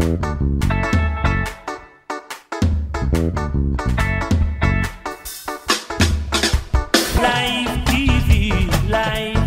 Live TV, live.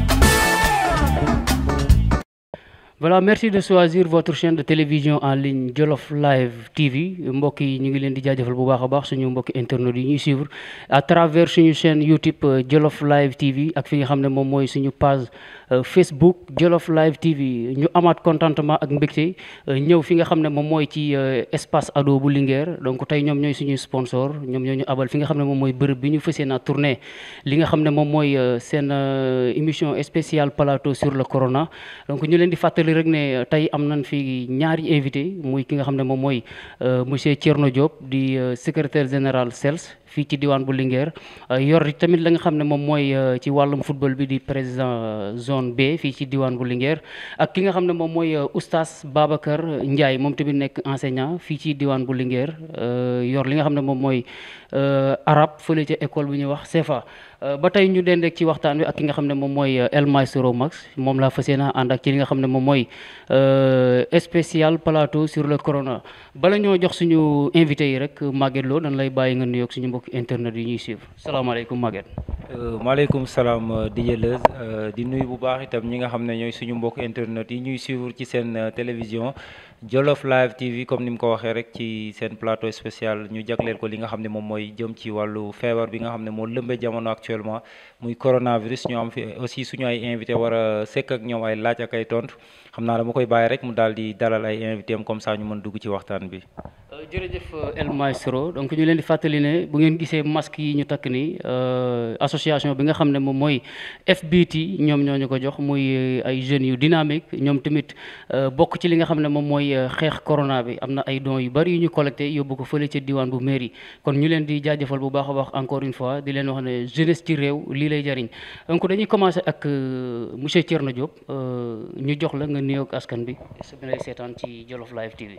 voilà merci de choisir votre chaîne de télévision en ligne Jolof Live TV mbokk yi ñu ngi leen di jaajëfal bu baax a baax suñu mbokki internet yi ñuy suivre à travers suñu chaîne YouTube euh, Jolof Live TV ak fi nga xam ne moom mooy suñu page euh, Facebook Jolof Live TV ñu amaat contentement ak mbégte euh, ñëw fi nga xam ne moom mooy ci espace ado bu Linguère donc tey ñoom ñooy suñuy sponsor ñoom ñoo ñu abal fi nga xam ne moom mooy bërëb bi ñu fas yéene tournée li nga xam ne moom mooy seen émission spéciale plateau sur le corona donc ñu leen di fàttali rek ne tey am nañ fi ñaari invité muy ki nga xam ne moom mooy monsieur Thierno Diop di secrétaire général CELS fii ci diwaan bu Linguère yor tamit la nga xam ne moom mooy ci wàllum football bi di président zone B fii ci diwaan bu Linguère ak ki nga xam ne moom mooy oustaz Babacar Ndiaye moom tamit nekk enseignant fii ci diwaan bu Linguère yor li nga xam ne moom mooy arabe fële ca école bu ñuy wax CFA ba tey ñu den rek ci waxtaan wi ak ki nga xam ne moom mooy El Maestro Max moom laa fas yéene ànd ak ci li nga xam ne moom mooy spécial plateau sur le corona bala ñoo jox suñu invité yi rek Maguette Lo dañ lay bàyyi nga nuyoog suñu mbokki internet yi ñuy suivre salaamaaleykum Maguette. maaleykum salaam DJ Leuz di nuyu bu baax itam ñi nga xam ne ñooy suñu mbokk internet yi ñuy suivre ci seen télévision Jolof Live TV comme ni mu ko waxee rek ci seen plateau spécial ñu jagleel ko li nga xam ne moom mooy jëm ci wàllu feebar bi nga xam ne moo lëmbee jamono actuellement muy coronavirus ñu am fi aussi suñu ay invité war a sekk ak ñoom ay laaj ak ay tontu xam naa dama koy bàyyi rek mu daal di dalal ay invité am comme ça ñu mën dugg ci waxtaan bi. jërëjëf El Maestro donc ñu leen di fàttali ne bu ngeen gisee masque yi ñu takk nii association bi nga xam ne moom mooy FBT ñoom ñoo ñu ko jox muy ay jeunes yu dynamique ñoom tamit bokk ci li nga xam ne moom mooy xeex corona bi am na ay dons yu bari yu ñu collecté yóbbu ko fële ca diwaan bu mairie kon ñu leen di jaajëfal bu baax a baax encore une fois di leen wax ne jeunesse ci réew lii lay jariñ donc dañuy commencer ak monsieur Thierno Diop ñu jox la nga nuyoog askan bi su bi lay seetaan ci Jolof Live TV.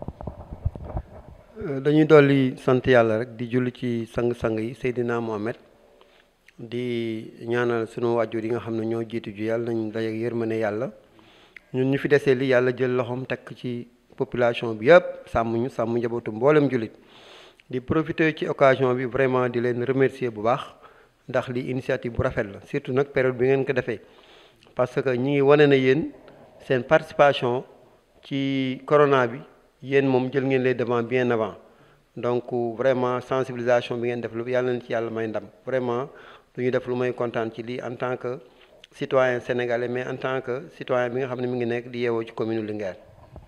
dañuy dolli sant yàlla rek di julli ci sang-sang yi Seydina Mohamed di ñaanal sunu wàjjur yi nga xam ne ñoo jiitu ju yàlla nañ daje yërmande yàlla ñun ñu fi desee li yàlla jël loxoom tekk ci population bi yëpp sàmm ñu sàmm njabootu mboolem jullit di profiter ci occasion bi vraiment di leen remercier bu baax ndax li initiative bu rafet la surtout nag période bi ngeen ko defee parce que ñi ngi wane na yéen seen participation ci corona bi yéen moom jël ngeen les devants bien avant donc vraiment sensibilisation bi ngeen def lu yàlla na ci yàlla may ndam vraiment lu ñu def lu may kontaan ci lii en tant que citoyen sénégalais mais en tant que citoyen bi nga xam ne mi ngi nekk di yeewoo ci commune Linguère.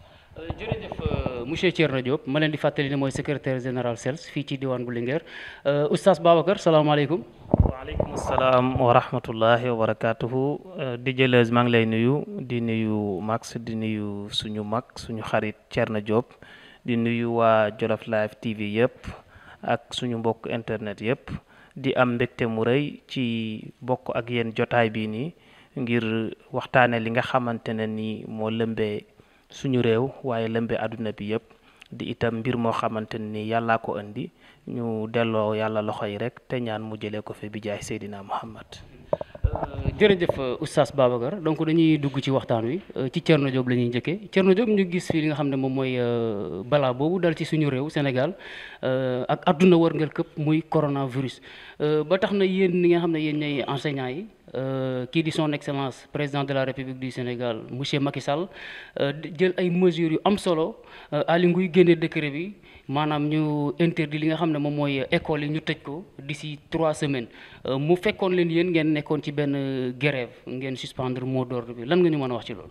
jërëjëf monsieur Thierno Diop ma leen di fàttali ne mooy secrétaire général CELS fii ci diwaan bu Linguère oustaz Babacar salaamaaleykum. waaleykum salaam wa rahmatullahi wa barakaatuhu DJ Leuz maa ngi lay nuyu di nuyu Max di nuyu suñu mag suñu xarit Thierno Diop di nuyu waa Jolof Live TV yëpp ak suñu mbokk internet yëpp di am mbégte mu rëy ci bokk ak yéen jotaay bii nii ngir waxtaane li nga xamante ne ni moo lëmbee suñu réew waaye lëmbee àdduna bi yëpp di itam mbir moo xamante ne ni yàllaa ko indi ñu delloo yàlla loxo yi rek te ñaan mu jëlee ko fi bi jaay Seydina Muhammad jërëjëf oustaz Babacar donc dañuy dugg ci waxtaan wi ci Thierno Diop la ñuy njëkkee Thierno Diop ñu gis fii li nga xam ne moom mooy balaa boobu dal ci suñu réew Sénégal ak adduna wërngal këpp muy coronavirus ba tax na yéen ñi nga xam ne yéen ñooy enseignants yi kii di son excellence président de la république du Sénégal monsieur Macky Sall jël ay mesures yu am solo Aly Ngouille génne décret bi maanaam ñu interdit li nga xam ne moom mooy école yi ñu tëj ko d'ici trois semaines mu fekkoon leen yéen ngeen nekkoon ci benn grève ngeen suspendre mot d'ordre bi lan nga ñu mën a wax ci loolu.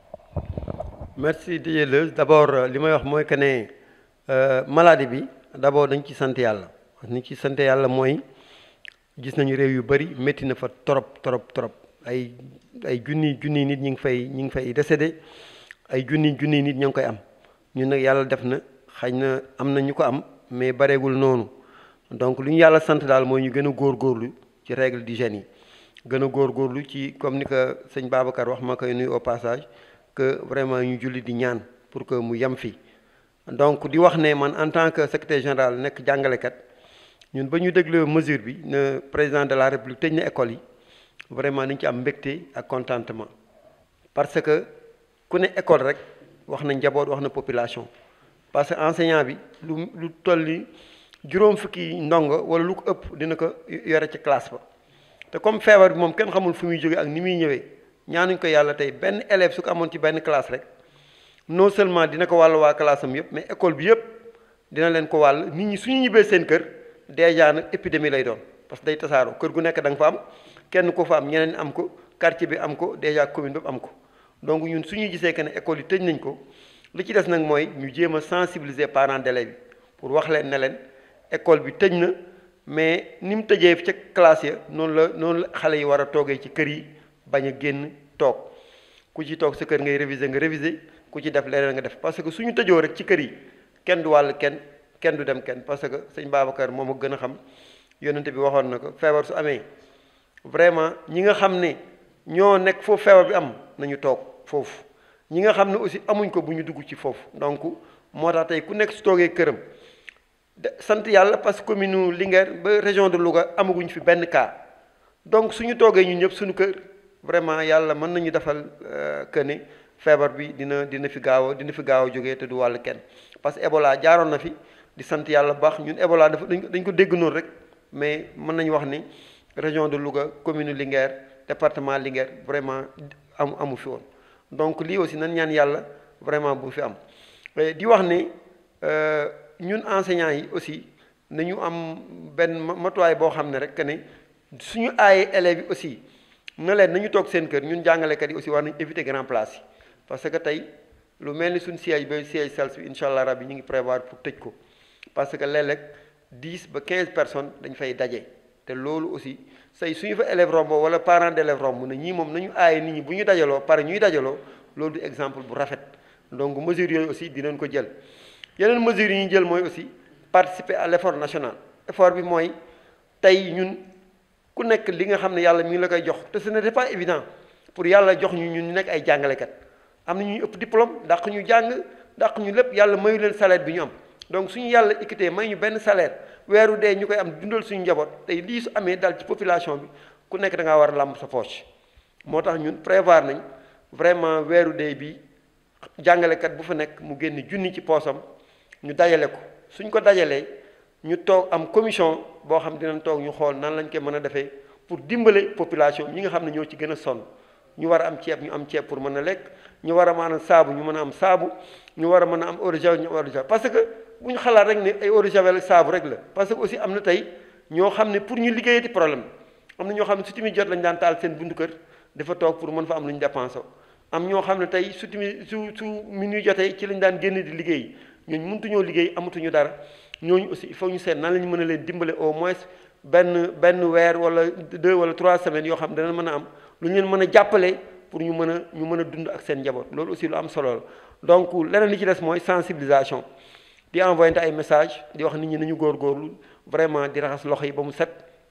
merci DJ Leuz d'abord li may wax mooy que ne maladie bi d'abord dañ ci sant yàlla ni ci sant yàlla mooy gis nañu réew yu bari métti na fa trop trop trop ay ay junni junni nit ñi ngi fay ñi ngi fay décédé ay junni junni nit ña ngi koy am ñun nag yàlla def na xëy na am na ñu ko am mais bareegul noonu donc lu ñu yàlla sant daal mooy ñu gën a góorgóorlu ci règle d'hygiène yi gën a góorgóorlu ci comme ni ko sëñ Babacar wax ma koy nuyu au passage que vraiment ñu julli di ñaan pour que mu yem fi donc di wax ne man en tant que secrétaire général nekk jàngalekat ñun ba ñu dégloo mesure bi ne président de la république tëj na école yi vraiment dañ ci am mbégte ak contentement parce que ku ne école rek wax na njaboot wax na population parce que enseignant bi lu lu toll ni juróom fukki ndongo wala lu ko ëpp dina ko yore ci classe ba te comme feebar bi moom kenn xamul fu muy jóge ak ni muy ñëwee ñaanuñ ko yàlla tey benn élève su ko amoon ci benn classe rek non seulement dina ko wàll waa classe am yëpp mais école bi yëpp dina leen ko wàll nit ñi suñu ñibbee seen kër déjà nag épidémie lay doon parce que day tasaaroo kër gu nekk da nga fa am kenn ko fa am ñeneen am ko quartier bi am ko déjà commune bépp am ko donc ñun suñu gisee que ne école yi tëj nañ ko li ci des nag mooy ñu jéem a sensibiliser parents d'élèves yi pour wax leen ne leen école bi tëj na mais ni mu tëjee ca classe ya noonu la noonu la xale yi war a toogee ci kër yi bañ a génn toog ku ci toog sa kër ngay réviser nga réviser ku ci def leneen nga def parce que suñu tëjoo rek ci kër yi kenn du wàll kenn kenn du dem kenn parce que sëñ Babacar moom a gën a xam yonente bi waxoon na ko feebar su amee vraiment ñi nga xam ne ñoo nekk foofu feebar bi am nañu toog foofu ñi nga xam ne aussi amuñ ko bu ñu dugg ci foofu donc moo tax tey ku nekk su toogee këram de sant yàlla parce que commune Linguère ba région de Louga amaguñ fi benn cas donc suñu toogee ñun ñëpp suñu kër vraiment yàlla mën nañu defal que ne feebar bi dina dina fi gaaw a dina fi gaaw a jógee te du wàll kenn parce que Ebola jaaroon na fi di sant yàlla bu baax ñun Ebola dafa dañ ko dégg noonu rek mais mën nañu wax ni région de Louga commune Linguère département Linguère vraiment am amu fi woon donc lii aussi nan ñaan yàlla vraiment bu fi am di wax ne ñun enseignants yi aussi nañu am benn matuwaay boo xam ne rek que ne suñu aayee élèves yi aussi na leen nañu toog seen kër ñun jàngalekat yi aussi war nañu éviter grand place yi parce que tey lu mel ni suñu siège ba siège SALS bi incha allah rabbi ñu ngi prévoir pour tëj ko parce que léeg-léeg dix ba quinze personnes dañ fay daje te loolu aussi say suñu fa élève rombo wala parent d'élève romb na ñii moom nañu aaye nit ñi bu ñu dajaloo pare ñuy dajaloo loolu du exemple bu rafet donc mesures yooyu aussi dinañ ko jël yeneen mesures yi ñu jël mooy aussi participer à l'effort national effort bi mooy tey ñun ku nekk li nga xam ne yàlla mi ngi la koy jox te ce n'était pas évident pour yàlla jox ñu ñun ñu nekk ay jàngalekat am na ñuy ëpp diplôme dàq ñu jàng dàq ñu lépp yàlla mayu leen salaire bi ñu am donc suñu yàlla équité may ñu benn salaire weeru dee ñu koy am dundal suñu njaboot tey lii su amee dal ci population bi ku nekk da ngaa war a làmb sa poche moo tax ñun prévoir nañ vraiment weeru dee bi jàngalekat bu fa nekk mu génn junni ci poosam ñu dajale ko suñ ko dajalee ñu toog am commission boo xam dinañ toog ñu xool nan lañ koy mën a defee pour dimbale population ñi nga xam ne ñoo ci gën a sonn ñu war a am ceeb ñu am ceeb pour mën a lekk ñu war a maanaam saabu ñu mën a am saabu ñu war a mën a am eau de javel ñu am eau de javel parce que bu ñu xalaat rek ne ay eau de javel saabu rek la parce que aussi am na tey ñoo xam ne pour ñu liggéeyati problème am na ñoo xam ne su tamit jot lañ daan taal seen buntu kër dafa toog pour mën fa am lu ñu dépensé am ñoo xam ne tey su tamit su su minuit jotee ci lañ daan génn di liggéey ñooñu mëntuñoo liggéey amatuñu dara ñooñu aussi il faut ñu seet nan la ñu mën a leen dimbale au moins benn benn weer wala deux wala trois semaines yoo xam dana mën a am lu ñu leen mën a jàppale pour ñu mën a ñu mën a dund ak seen njaboot loolu aussi lu am solo la donc leneen li ci des mooy sensibilisation di envoyer ay message di wax nit ñi nañu góorgóorlu vraiment di raxas loxo yi ba mu set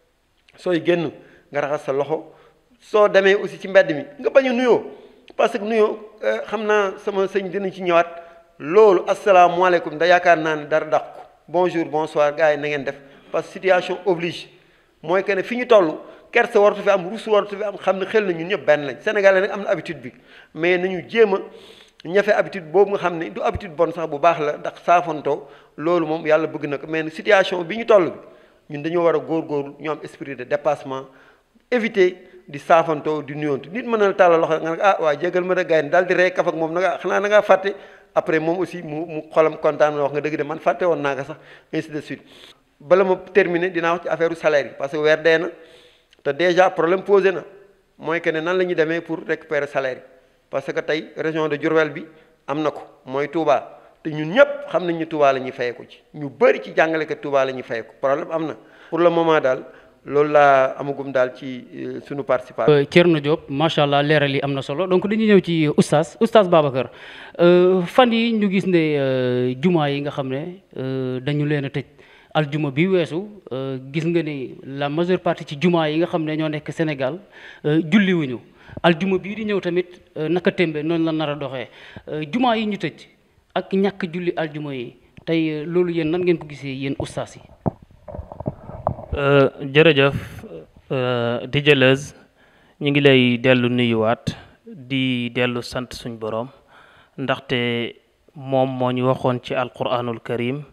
sooy génn nga raxas sa loxo soo demee aussi ci mbedd mi nga bañ a nuyoo parce que nuyoo xam naa sama sëñ dinañ ci ñëwaat loolu asalaamaaleykum da yaakaar naa ne dara dàq ko bonjour bonsoir gars yi na ngeen def parce que situation oblige mooy que ne fi ñu toll kersa waratu fi am ruus waratu fi am xam ne xel na ñun ñëpp benn lañ Sénégalais nag am na habitude bi mais nañu jéem a ñafe habitude boobu nga xam ne du habitude bon sax bu baax la ndax saafantoo loolu moom yàlla bëgg na ko mais situation bi ñu toll bi ñun dañoo war a góorgóorlu ñu am esprit de dépassement éviter di saafantoo di nuyoontu nit mën na tàllal loxo nga ne ah waa jégal ma da gars yi daal di rey kaf ak moom nanga xanaa na ngaa fàtte après moom aussi mu mu xolam kontaan na wax nga dëgg de man fàtte woon naa ko sax ainsi de suite bala ma terminer dinaa wax ci affaire salaire yi parce que weer dee na te déjà problème posé na mooy que ne nan la ñuy demee pour récupérer salaire yi parce que tey région de Diourbel bi am na ko mooy Touba te ñun ñëpp xam nañ ñu Touba la ñuy fayeeku ci ñu bëri ci jàngalekat Touba la ñuy fayeeku problème am na pour le moment daal loolu laa amagum daal ci sunu participation. Thierno Diop macha allah leeral yi am na solo donc dañuy ñëw ci oustaz oustaz Babacar fan yi ñu gis ne jumaa yi nga xam ne dañu leen a tëj aljuma bi weesu gis nga ni la majeure partie ci jumaa yi nga xam ne ñoo nekk Sénégal julliwuñu aljuma bii di ñëw tamit naka tembe noonu la nar a doxee jumaa yi ñu tëj ak ñàkk julli aljuma yi tey loolu yéen nan ngeen ko gisee yéen oustaz yi. jërëjëf DJ Leuz ñu ngi lay dellu nuyuwaat di dellu sant suñ boroom ndaxte moom moo ñu waxoon ci alquranul karim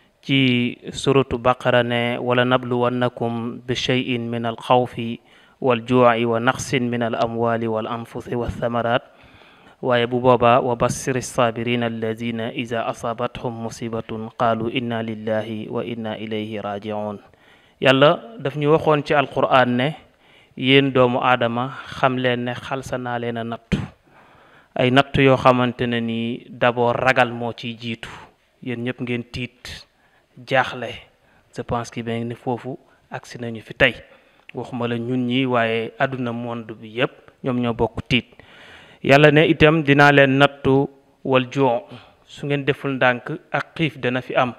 ci suratu baqara ne wala nabluwannakum bi cheyin min alxawfi waljuuci wa naqsin min al amwali wal anfusi walthamarat waaye bu boobaa wa bassir saabirina alladina ida asaabathum musibatun qaalu inna lillahi wa inna ilayhi rajiun yàlla daf ñu waxoon ci alquran ne yéen doomu aadama xam leen ne xalsa naa leen a nattu ay nattu yoo xamante ne nii d'abord ragal moo ciy jiitu yéen ñëpp ngeen tiit jaaxle je pense que ben ni foofu agsi nañu fi tey waxuma la ñun ñi waaye àdduna monde bi yépp ñoom ñoo bokk tiit yàlla ne itam dinaa leen nattu wal joo su ngeen deful ndànk ak xiif dana fi am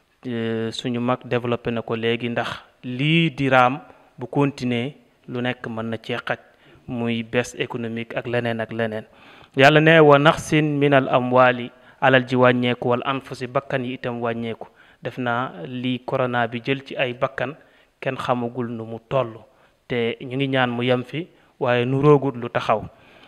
suñu mag développé na ko léegi ndax lii di raam bu continuer lu nekk mën na cee xaj muy baisse économique ak leneen ak leneen yàlla ne wa naxsin min al amwali alal ji wàññeeku wal anfusi bakkan yi itam wàññeeku def naa lii corona bi jël ci ay bakkan kenn xamagul nu mu toll te ñu ngi ñaan mu yem fi waaye nu roogul lu taxaw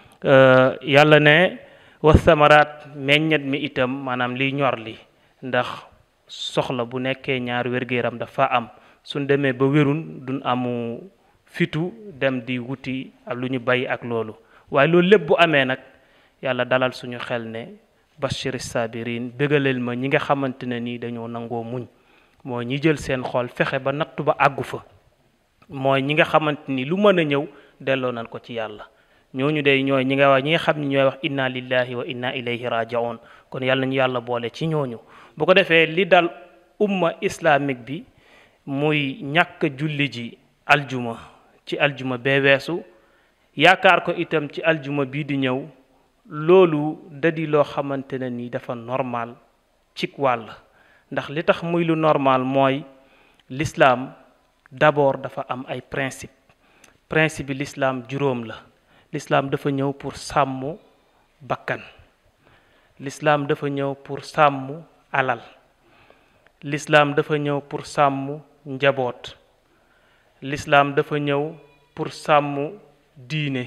yàlla ne wasamaraat meññet mi itam maanaam liy ñor li ndax soxla bu nekkee ñaar wér-gu-yaram dafa am suñ demee ba wérun duñ amu fitu dem di wuti ak lu ñu bay ak loolu waaye loolu lépp bu amee nag yàlla dalal suñu xel ne bashir sabirin bégaleel ma ñi nga xamante ne nii dañoo nangoo muñ mooy ñi jël seen xol fexe ba nattu ba àggu fa mooy ñi nga xamante ni lu mën a ñëw delloo nañ ko ci yàlla ñooñu day ñooy ñi nga wax ñi nga xam ne ñooy wax inna lillahi wa inna ilayhi rajiun kon yàlla nañu yàlla boole ci ñooñu bu ko defee li dal umma islamique bi muy ñàkk julli ji aljuma ci aljuma bee weesu yaakaar ko itam ci aljuma bii di ñëw loolu dadi loo xamante ne ni dafa normal cig wàll ndax li tax muy lu normal mooy l'islam d'abord dafa am ay principe principe bi l'islam juróom la l'islam dafa ñëw pour sàmm bakkan l'islam dafa ñëw pour sàmm alal l'islam dafa ñëw pour sàmm njaboot l'islam dafa ñëw pour sàmm diine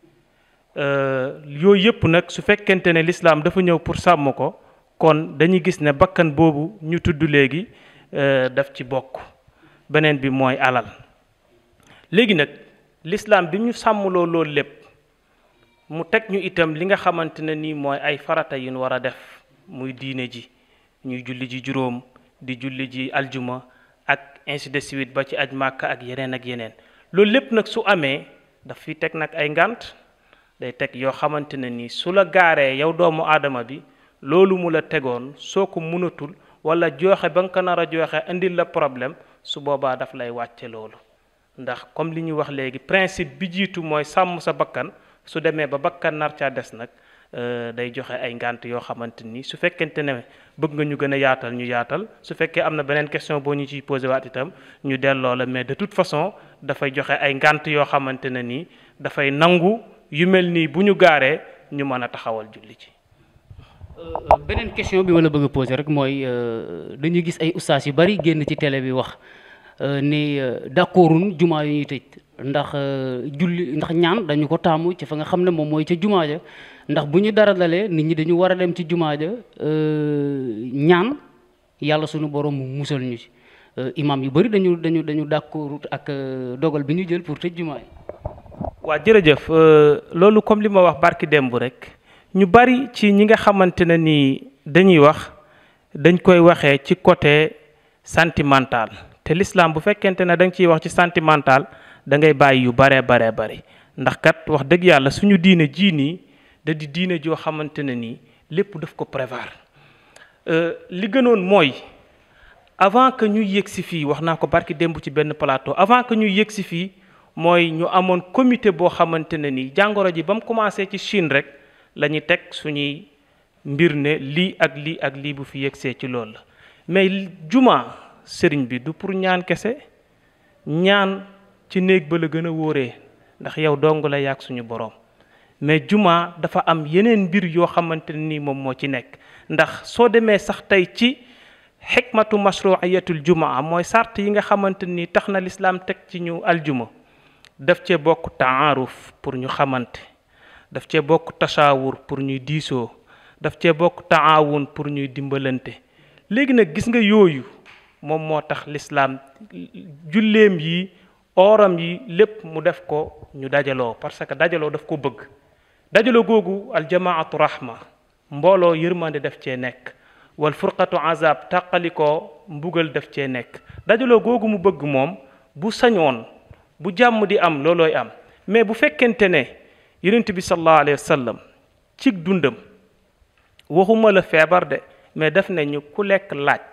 yooyu yëpp nag su fekkente ne l'islam dafa ñëw pour sàmm ko kon dañuy gis ne bakkan boobu ñu tudd léegi daf ci bokk beneen bi mooy alal léegi nag l'islam bi ñu sàmmloo loolu lépp mu teg ñu itam li nga xamante ne nii mooy ay farata yu ñu war a def muy diine ji ñuy julli ji juróom di julli ji aljuma ak ainsi de suite ba ci aj màkka ak yeneen ak yeneen loolu lépp nag su amee daf fi teg nag ay ngànt day teg yoo xamante ne nii su la gaaree yow doomu aadama bi loolu mu la tegoon soo ko mënatul wala joxe ba nga ko nar a joxe indil la problème su boobaa daf lay wàcce loolu ndax comme li ñu wax léegi principe bi jiitu mooy sàmm sa bakkan su demee ba bakkan nar caa des nag day joxe ay ngànt yoo xamante ni su fekkente ne bëgg nga ñu gën a yaatal ñu yaatal su fekkee am na beneen question boo ñu ciy posé waat itam ñu delloo la mais de toute façon dafay joxe ay ngànt yoo xamante ne nii dafay nangu yu mel nii bu ñu gaaree ñu mën a taxawal julli ci. beneen question bi ma la bëgg a poser rek mooy dañuy gis ay ustaas yu bari génn ci télé bi wax ni d'accordun jumaa yu ñuy tëj ndax julli ndax ñaan dañu ko taamu ci fa nga xam ne moom mooy ca jumaa ja ndax bu ñu dara dalee nit ñi dañu war a dem ci jumaa ja ñaan yàlla sunu borom mu musal ñu ci imam yu bari dañu dañu dañu d'accord ak dogal bi ñu jël pour tëj jumaa yi waa jërëjëf loolu comme li ma wax barki démb rek ñu bari ci ñi nga xamante ne ni dañuy wax dañ koy waxee ci côté sentimental te l'islam bu fekkente ne da nga ciy wax ci sentimental da ngay bàyyi yu baree baree bari ndax kat wax dëgg yàlla suñu diine jii nii da di diine joo xamante ne nii lépp daf ko prévoir li gënoon mooy avant que ñuy yëg si fii wax naa ko barki démb ci benn plateau avant que ñuy yëg si fii mooy ñu amoon comité boo xamante ne nii jàngoro ji ba mu commencé ci Chine rek la ñu teg suñuy mbir ne lii ak lii ak lii bu fi yegsee ci loolu la mais juma sëriñ bi du pour ñaan kese ñaan ci néeg ba la gën a wóoree ndax yow dong la yàgg suñu borom mais juma dafa am yeneen mbir yoo xamante ne nii moom moo ci nekk ndax soo demee sax tey ci xikmatu mashruiyatul jumaa mooy sart yi nga xamante ni tax na lislaam teg ci ñu aljuma daf cee bokk taaruf pour ñu xamante daf cee bokk tashaawur pour ñuy diisoo daf cee bokk taawun pour ñuy dimbalante léegi nag gis nga yooyu moom moo tax lislaam julleem yi ooram yi lépp mu def ko ñu dajaloo parce que dajaloo daf ko bëgg dajaloo googu aljamaatu rahma mbooloo yërmande def cee nekk wal furqatu azab tàqalikoo mbugal def cee nekk dajaloo googu mu bëgg moom bu sañoon bu jàmm di am loolooy am mais bu fekkente ne yonent bi sallallahu alayhi wa sallam cig dundam waxuma la feebar de mais def ne ñu ku lekk laaj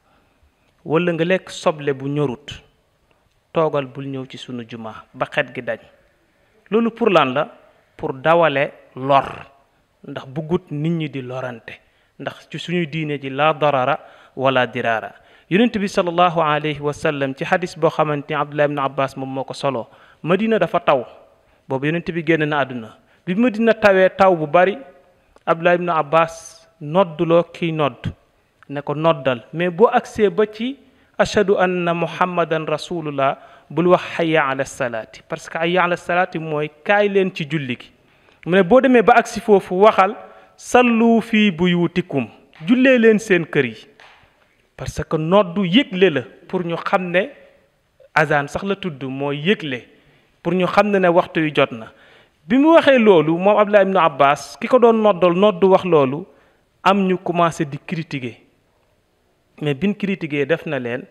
wala nga lekk soble bu ñorut toogal bul ñëw ci sunu juma ba xet gi dañ loolu pour lan la pour dawale lor ndax buggut nit ñi di lorante ndax ci suñu diine ji la darara wala dirara yonent bi sallallahu alayhi wa sallam ci xadis boo xamante ni abdullah ibn abbas moom moo ko solo madina dafa taw boobu yonent bi génn na àdduna bi madina tawee taw bu bari abdullah ibn abbas nodduloo kiy nodd ne ko noddal mais boo agsee ba ci ashhadu anna muhammadan rasulullah bul wax hayya ala salaati parce que hayya ala salaati mooy kaay leen ci julli gi mu ne boo demee ba agsi foofu waxal sallu fii buyutikum jullee leen seen kër yi parce que noddu yëgle la pour ñu xam ne azan sax la tudd mooy yëgle pour ñu xam ne ne waxtu yu jot na bi mu waxee loolu moom Abdullah ibnu Abbas ki ko doon noddal noddu wax loolu am ñu commencé di critiquer mais bin critiquer def na leen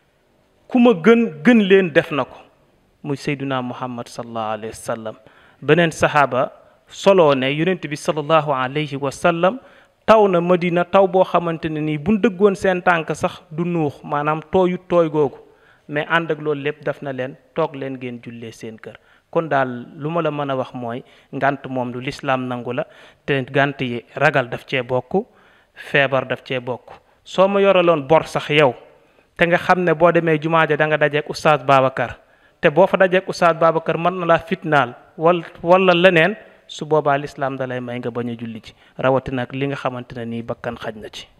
ku ma gën gën leen def na ko muy sayduna muhammad sallallahu alayhi wa sallam beneen sahaaba soloo ne yonent bi sallallahu alayhi wa sallam taw na madina taw boo xamante ne nii buñ dëggoon seen tànk sax du nuux maanaam tooyu tooy googu mais ànd ak loolu lépp def na leen toog leen ngeen jullee seen kër kon daal lu ma la mën a wax mooy ngant moom lu lislaam nangu la te ngant yi ragal daf cee bokk feebar daf cee bokk soo ma yoraloon bor sax yow te nga xam ne boo demee jumaa ja da nga dajeek oustaz Babacar te boo fa dajeek oustaz Babacar mën na laa fitnaal wal wala leneen su boobaa lislaam da lay may nga bañ a julli ci rawatina ak li nga xamante ne nii bakkan xaj na ci.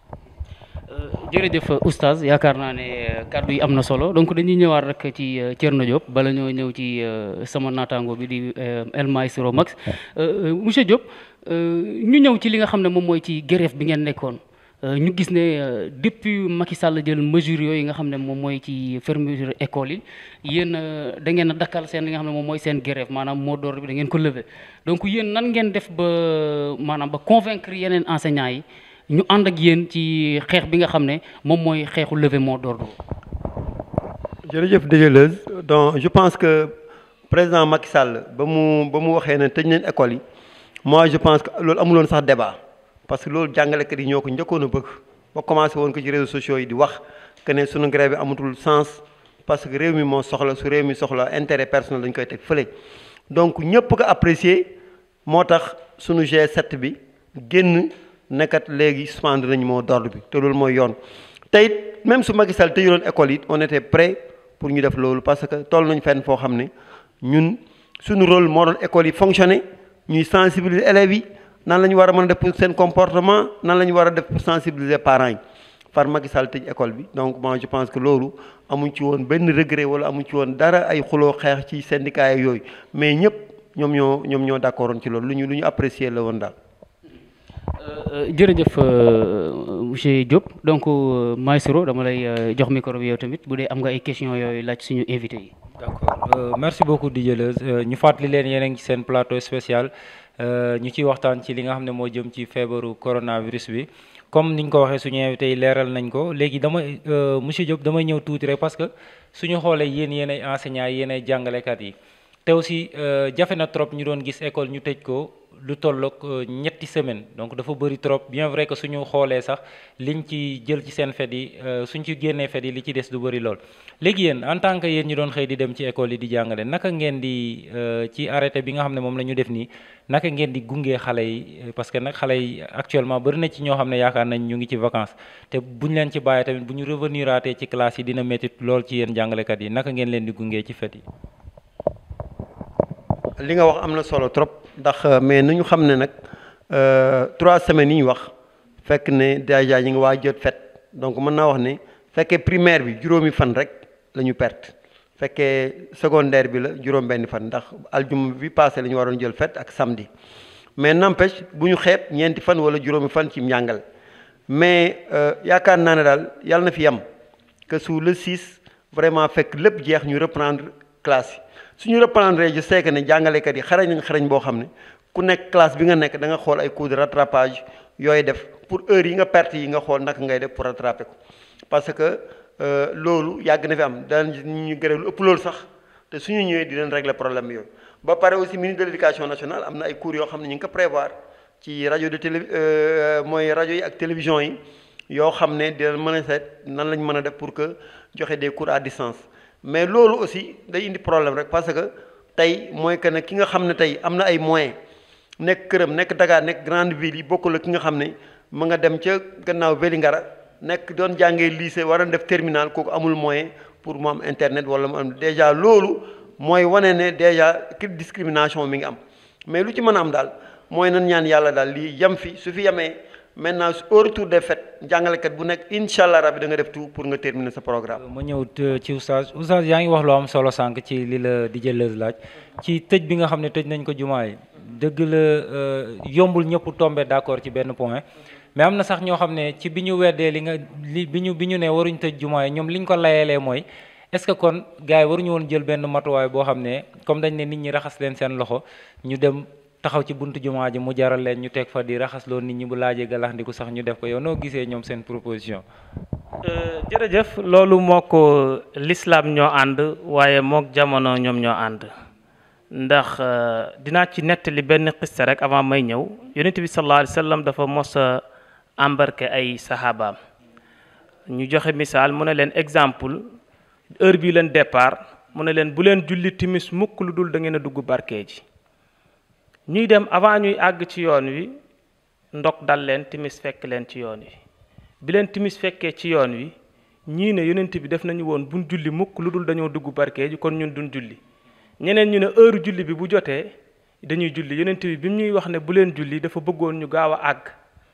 jërëjëf oustaz yaakaar naa ne kàddu yi am na solo donc dañuy ñëwaat rek ci Thierno Diop bala ñoo ñëw ci sama naataango bi di El Maestro Max monsieur Diop ñu ñëw ci li nga xam ne moom mooy ci grève bi ngeen nekkoon. ñu gis ne depuis Macky Sall jël mesures yooyu nga xam ne moom mooy ci fermeture école yi yéen da ngeen a dakkal seen li nga xam ne moom mooy seen grève maanaam mot d'ordre bi da ngeen ko lever donc yéen nan ngeen def ba maanaam ba convaincre yeneen enseignants yi ñu ànd ak yéen ci xeex bi nga xam ne moom mooy xeexu lever mot d'ordre. jërëjëf Déjeuleuse donc je pense que président Macky Sall ba mu ba mu waxee ne tëj nañ école yi moi je pense que loolu amuloon sax débat. parce que loolu jàngalekat yi ñoo ko njëkkoon a bëgg ba commencé woon ko ci réseaux sociaux yi di wax que ne sunu grève bi amatul sens parce que réew mi moo soxla su réew mi soxla intérêt personnel dañ koy teg fële. donc ñëpp ko apprécier moo tax sunu G7 bi génn nekkat léegi suspendre nañu moo d'ordre bi te loolu mooy yoon. te it même su Macky Sall tëjuloon école yi on était prêt pour ñu def loolu parce que toll nañ fenn foo xam ne ñun suñu rôle moo doon école yi fonctionner ñuy sensibiliser élèves yi. nan la ñu war a mën a def pour seen comportement nan la ñu war a def pour sensibiliser parents yi far Macky Sall tëj école bi donc moi je pense que loolu amuñ ci woon benn regret wala amuñ ci woon dara ay xuloo xeex ci syndicat yooyu mais ñëpp ñoom ñoo ñoom ñoo d'accordoon ci loolu lu ñu lu ñu apprécier la woon daal. jërëjëf monsieur Diop donc Maestro dama lay jox micro bi yow tamit bu dee am nga ay questions yooyu laaj suñu invité yi. d'accord merci beaucoup Didier Leuz ñu fàttali leen yéen a ngi ci seen plateau spécial. ñu ciy waxtaan ci li nga xam ne moo jëm ci feebaru coronavirus bi comme niñ ko waxee suñu invité yi leeral nañ ko léegi dama monsieur Diop damay ñëw tuuti rek parce que suñu xoolee yéen yéen ay enseignants yi yéen ay jàngalekat yi te aussi jafe na trop ñu doon gis école ñu tëj ko lu tollook ñetti semaine donc dafa bëri trop bien vrai que suñu xoolee sax liñ ci jël ci seen fet yi suñ ci génnee fet yi li ci des du bëri lool. léegi yéen en tant que yéen ñu doon xëy di dem ci école yi di jàngale naka ngeen di ci arrêté bi nga xam ne moom la ñu def nii naka ngeen di gungee xale yi parce que nag xale yi actuellement bëri na ci ñoo xam ne yaakaar nañ ñu ngi ci vacances te buñ leen ci bàyyee tamit bu ñu revenir aatee ci classe yi dina métti lool ci yéen jàngalekat yi naka ngeen leen di gungee ci fet yi. li nga wax am na solo trop ndax mais nu ñu xam ne nag trois semaines yi ñu wax fekk ne déjà ñu ngi waa jot fet donc mën naa wax ne fekkee primaire bi juróomi fan rek la ñu perte fekkee secondaire bi la juróom benn fan ndax aljuma bi passé la ñu waroon jël fête ak samedi mais n'empêche bu ñu xeeb ñeenti fan wala juróomi fan ci njàngal mais yaakaar naa ne daal yàlla na fi yem que su le 6 vraiment fekk lépp jeex ñu reprendre classe yi suñu reprendre je sais que ne jàngalekat yi xarañ nañ xarañ boo xam ne ku nekk classe bi nga nekk da nga xool ay cours de rattrapage yooyu def pour heure yi nga perte yi nga xool naka ngay def pour rattraper ko parce que loolu yàgg na fi am daan ñu gërëm lu ëpp loolu sax te suñu ñëwee di leen régler problème yooyu ba pare aussi ministre de l'éducation nationale am na ay cours yoo xam ne ñu ngi ko prévoir ci rajo de télé mooy rajo yi ak télévision yi yoo xam ne dina mën a seet nan lañ mën a def pour que joxe des cours à distance mais loolu aussi day indi problème rek parce que tey mooy que ne ki nga xam ne tey am na ay moyens nekk këram nekk Dakar nekk grande ville yi bokkul ak ki nga xam ne mu nga dem ca gannaaw Vélingara nekk doon jàngee lycée war a def terminal kooku amul moyen pour mu am internet wala mu am déjà loolu mooy wane ne déjà ki discrimination mi ngi am mais lu ci mën a am daal mooy nan ñaan yàlla daal lii yem fi su fi yemee maintenant au retour des fêtes jàngalekat bu nekk incha allah rabi da nga def tout pour nga terminer sa programme. ma ñëw ci oustaz oustaz yaa ngi wax lu am solo sànq ci li la DJ Leuz laaj ci tëj bi nga xam ne tëj nañ ko jumaa yi dëgg la yombul ñëpp tombé d'accord ci benn point mais am na sax ñoo xam ne ci bi ñu weddee li nga li bi ñu bi ñu ne waruñ tëj jumaa yi ñoom li ñu ko layelee mooy est-ce que kon gars yi waruñu woon jël benn matuwaay boo xam ne comme dañ ne nit ñi raxas leen seen loxo ñu dem taxaw ci buntu jumaa ji mu jaral leen ñu teg fa di raxasloo nit ñi bu laajee galaxndiku sax ñu def ko yow noo gisee ñoom seen proposition. jërëjëf loolu moo ko l'islam ñoo ànd waaye mook jamono ñoom ñoo ànd ndax dinaa ci nettali benn xista rek avant may ñëw yonent bi sallallahu alayhi wa sallam dafa mos a embarqué ay sahabaam ñu joxe misaal mu ne leen exemple heure bii leen départ mu ne leen bu leen julli timis mukk lu dul da ngeen a dugg barke ji ñuy dem avant ñuy àgg ci yoon wi ndok dal leen timis fekk leen ci yoon wi bi leen timis fekkee ci yoon wi ñii ne yonent bi def nañu woon buñ julli mukk lu dul dañoo dugg barke ji kon ñun duñ julli ñeneen ñu ne heure julli bi bu jotee dañuy julli yonent bi bi ñuy wax ne bu leen julli dafa bëggoon ñu gaaw a àgg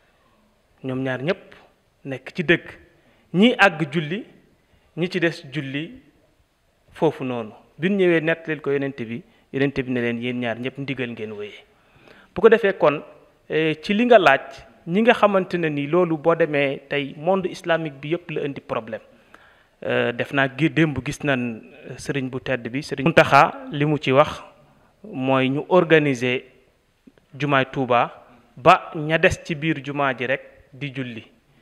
ñoom ñaar ñépp nekk ci dëgg ñii àgg julli ñi ci des julli foofu noonu bi ñu ñëwee nettalil ko yonent bi yonent bi ne leen yéen ñaar ñëpp ndigal ngeen wéyee bu ko defee kon ci li nga laaj ñi nga xamante ne ni loolu boo demee tey monde islamique bi yëpp la indi problème def naa gi démb gis nañ sëriñ bu tedd bi sëriñ Muntaxa li mu ci wax mooy ñu organiser jumaay Tuuba ba ña des ci biir jumaa ji rek di julli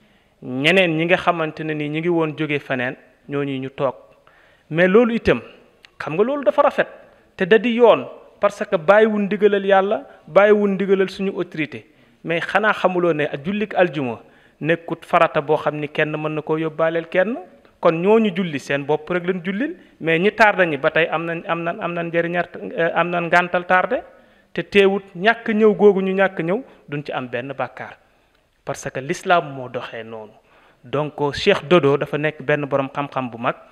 ñeneen ñi nga xamante ne ni ñi ngi woon jóge feneen ñooñu ñu toog mais loolu itam xam nga loolu dafa rafet te da di yoon parce que bàyyiwul ndigalal yàlla bàyyiwul ndigalal suñu autorité mais xanaa xamuloo ne jullik aljuma nekkut farata boo xam ni kenn mën na koo yóbbaaleel kenn kon ñooñu julli seen bopp rek leen jullil mais ñi tardé ñi ba tey am nañ am nañ am nañ njëriñar am nañ ngàntal tardé te teewut ñàkk ñëw googu ñu ñàkk ñëw duñ ci am benn bàkkaar parce que l'islam moo doxee noonu donc Cheikh Dodo dafa nekk benn borom xam-xam bu mag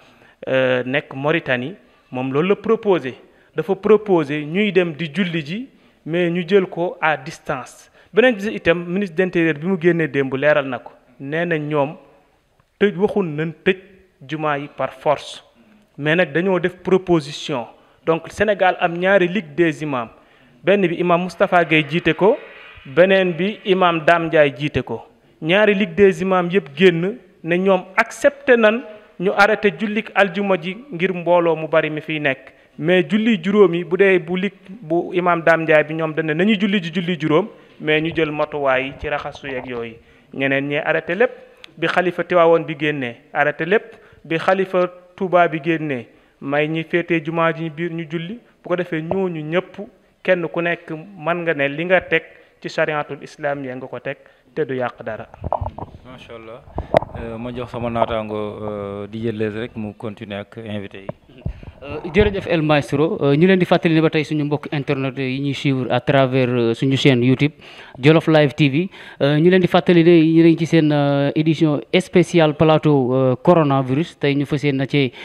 nekk Mauritanie moom loolu la proposé dafa proposé ñuy dem di julli ji mais ñu jël ko à distance beneen bi itam ministre d'intérieur bi mu génnee démb leeral na ko nee na ñoom tëj waxul nañ tëj jumaa yi par force mais nag dañoo def proposition donc Sénégal am ñaari ligue des imams benn bi imam Moustapha Gueye jiite ko beneen bi imam Dame Ndiaye jiite ko ñaari ligue des imams yëpp génn ne ñoom accepté nan ñu arrêté jullik aljuma ji ngir mbooloo mu bari mi fiy nekk mais julli juróom yi bu dee bu lig bu imam Dame Ndiaye bi ñoom dañ ne nañu julli ji julli juróom mais ñu jël matuwaay yi ci raxasu yeeg yooyu ñeneen ñee arrêté lépp bi xalifa Tiwaawoon bi génnee arrêté lépp bi xalifa Touba bi génnee may ñi féetee jumaa ji biir ñu julli bu ko defee ñooñu ñëpp kenn ku nekk mën nga ne li nga teg ci chariatul islam ya nga ko teg te du yàq dara. macha allah ma jox sama naataango DJ Leuz rek mu continuer ak invité yi. jërëjëf El Maestro ñu leen di fàttali ne ba tey suñu mbokk internet yi ñuy suivre à travers suñu chaîne YouTube Jolof Live TV ñu leen di fàttali ne ñu ngi ci seen édition spéciale plateau coronavirus tey ñu fas yéene na ci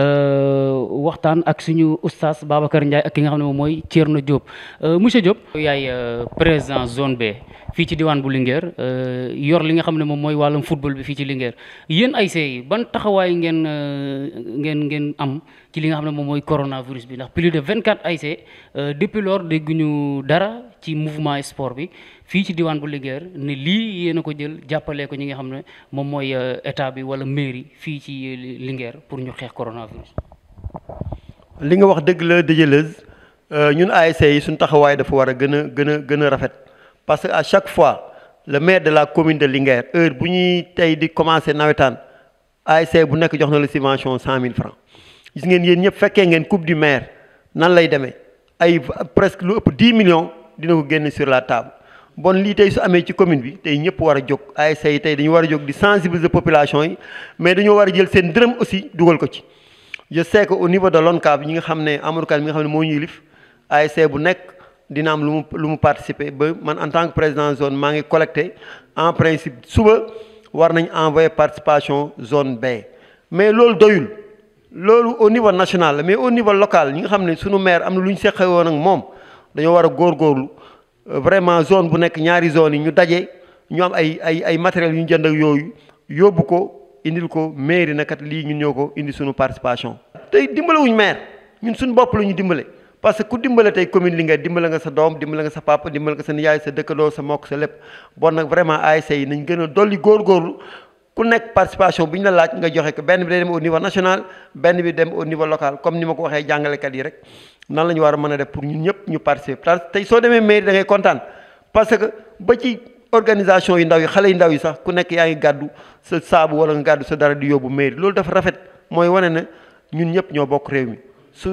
waxtaan ak suñu oustaz Babacar Ndiaye ak ki nga xam ne moom mooy Thierno Diop monsieur Diop. yaay président zone B fii ci diwaan bu Linguère euh, yor li nga xam ne moom mooy wàllum football bi fii ci Linguère yéen ASC yi ban taxawaay ngeen euh, ngeen ngeen am ci li nga xam ne moom mooy coronavirus bi ndax plus de 24 ASC euh, depuis lors dégguñu dara ci mouvement sport bi fii ci diwaan bu Linguère ne lii yéen a ko jël jàppale ko ñi nga xam ne moom mooy euh, état bi wala mairie fii ci Linguère pour ñu xeex coronavirus. li nga wax dëgg la dëjëleuse ñun ASC yi suñu taxawaay dafa war a gën a gën a gën a rafet parce que à chaque fois le maire de la commune de Linguère heure bu ñuy tey di commencer nawetaan ASC bu nekk jox na la subvention cent mille francs gis ngeen yéen ñëpp fekkee ngeen coupe du maire nan lay demee ay presque lu ëpp dix millions dina ko génn sur la table bon lii tey su amee ci commune bi tey ñëpp war a jóg ASC yi tey dañu war a jóg di sensibiliser population yi mais dañoo war a jël seen dërëm aussi dugal ko ci je sais que au niveau de l'ONCAV ñi nga xam ne Amadou Kane mi nga xam ne moo ñu yilif ASC bu nekk dina am lu mu lu mu participer ba man en tant que président zone maa ngi collecté en principe suba war nañ envoyer participation zone B mais loolu doyul loolu au niveau national la mais au niveau local ñi nga xam ne sunu maire am na lu ñu seqe woon ak moom dañoo war a góorgóorlu vraiment zone bu nekk ñaari zone yi ñu daje ñu am ay ay ay matériels yu ñu jënd ak yooyu yóbbu ko indil ko mairie na kat lii ñun ñoo ko indi suñu participation. tey dimbalewuñ maire ñun suñu bopp la ñu dimbale parce que ku dimbale tey commune Linguère dimbale nga sa doom dimbale nga sa papa dimbale nga sa nijaay sa dëkkandoo sa mbokk sa lépp bon nag vraiment ASC yi nañ gën a dolli góorgóorlu ku nekk participation bi ñu la laaj nga joxe ko benn bi day dem au niveau national benn bi dem au niveau local comme ni ma ko waxee jàngalekat yi rek nan la ñu war a mën a def pour ñun ñëpp ñu participer parce que tey soo demee mairie da ngay kontaan parce que ba ci organisation yu ndaw yi xale yu ndaw yi sax ku nekk yaa ngi gàddu sa saabu wala nga gàddu sa dara di yóbbu mairie loolu dafa rafet mooy wane ne ñun ñëpp ñoo bokk réew mi su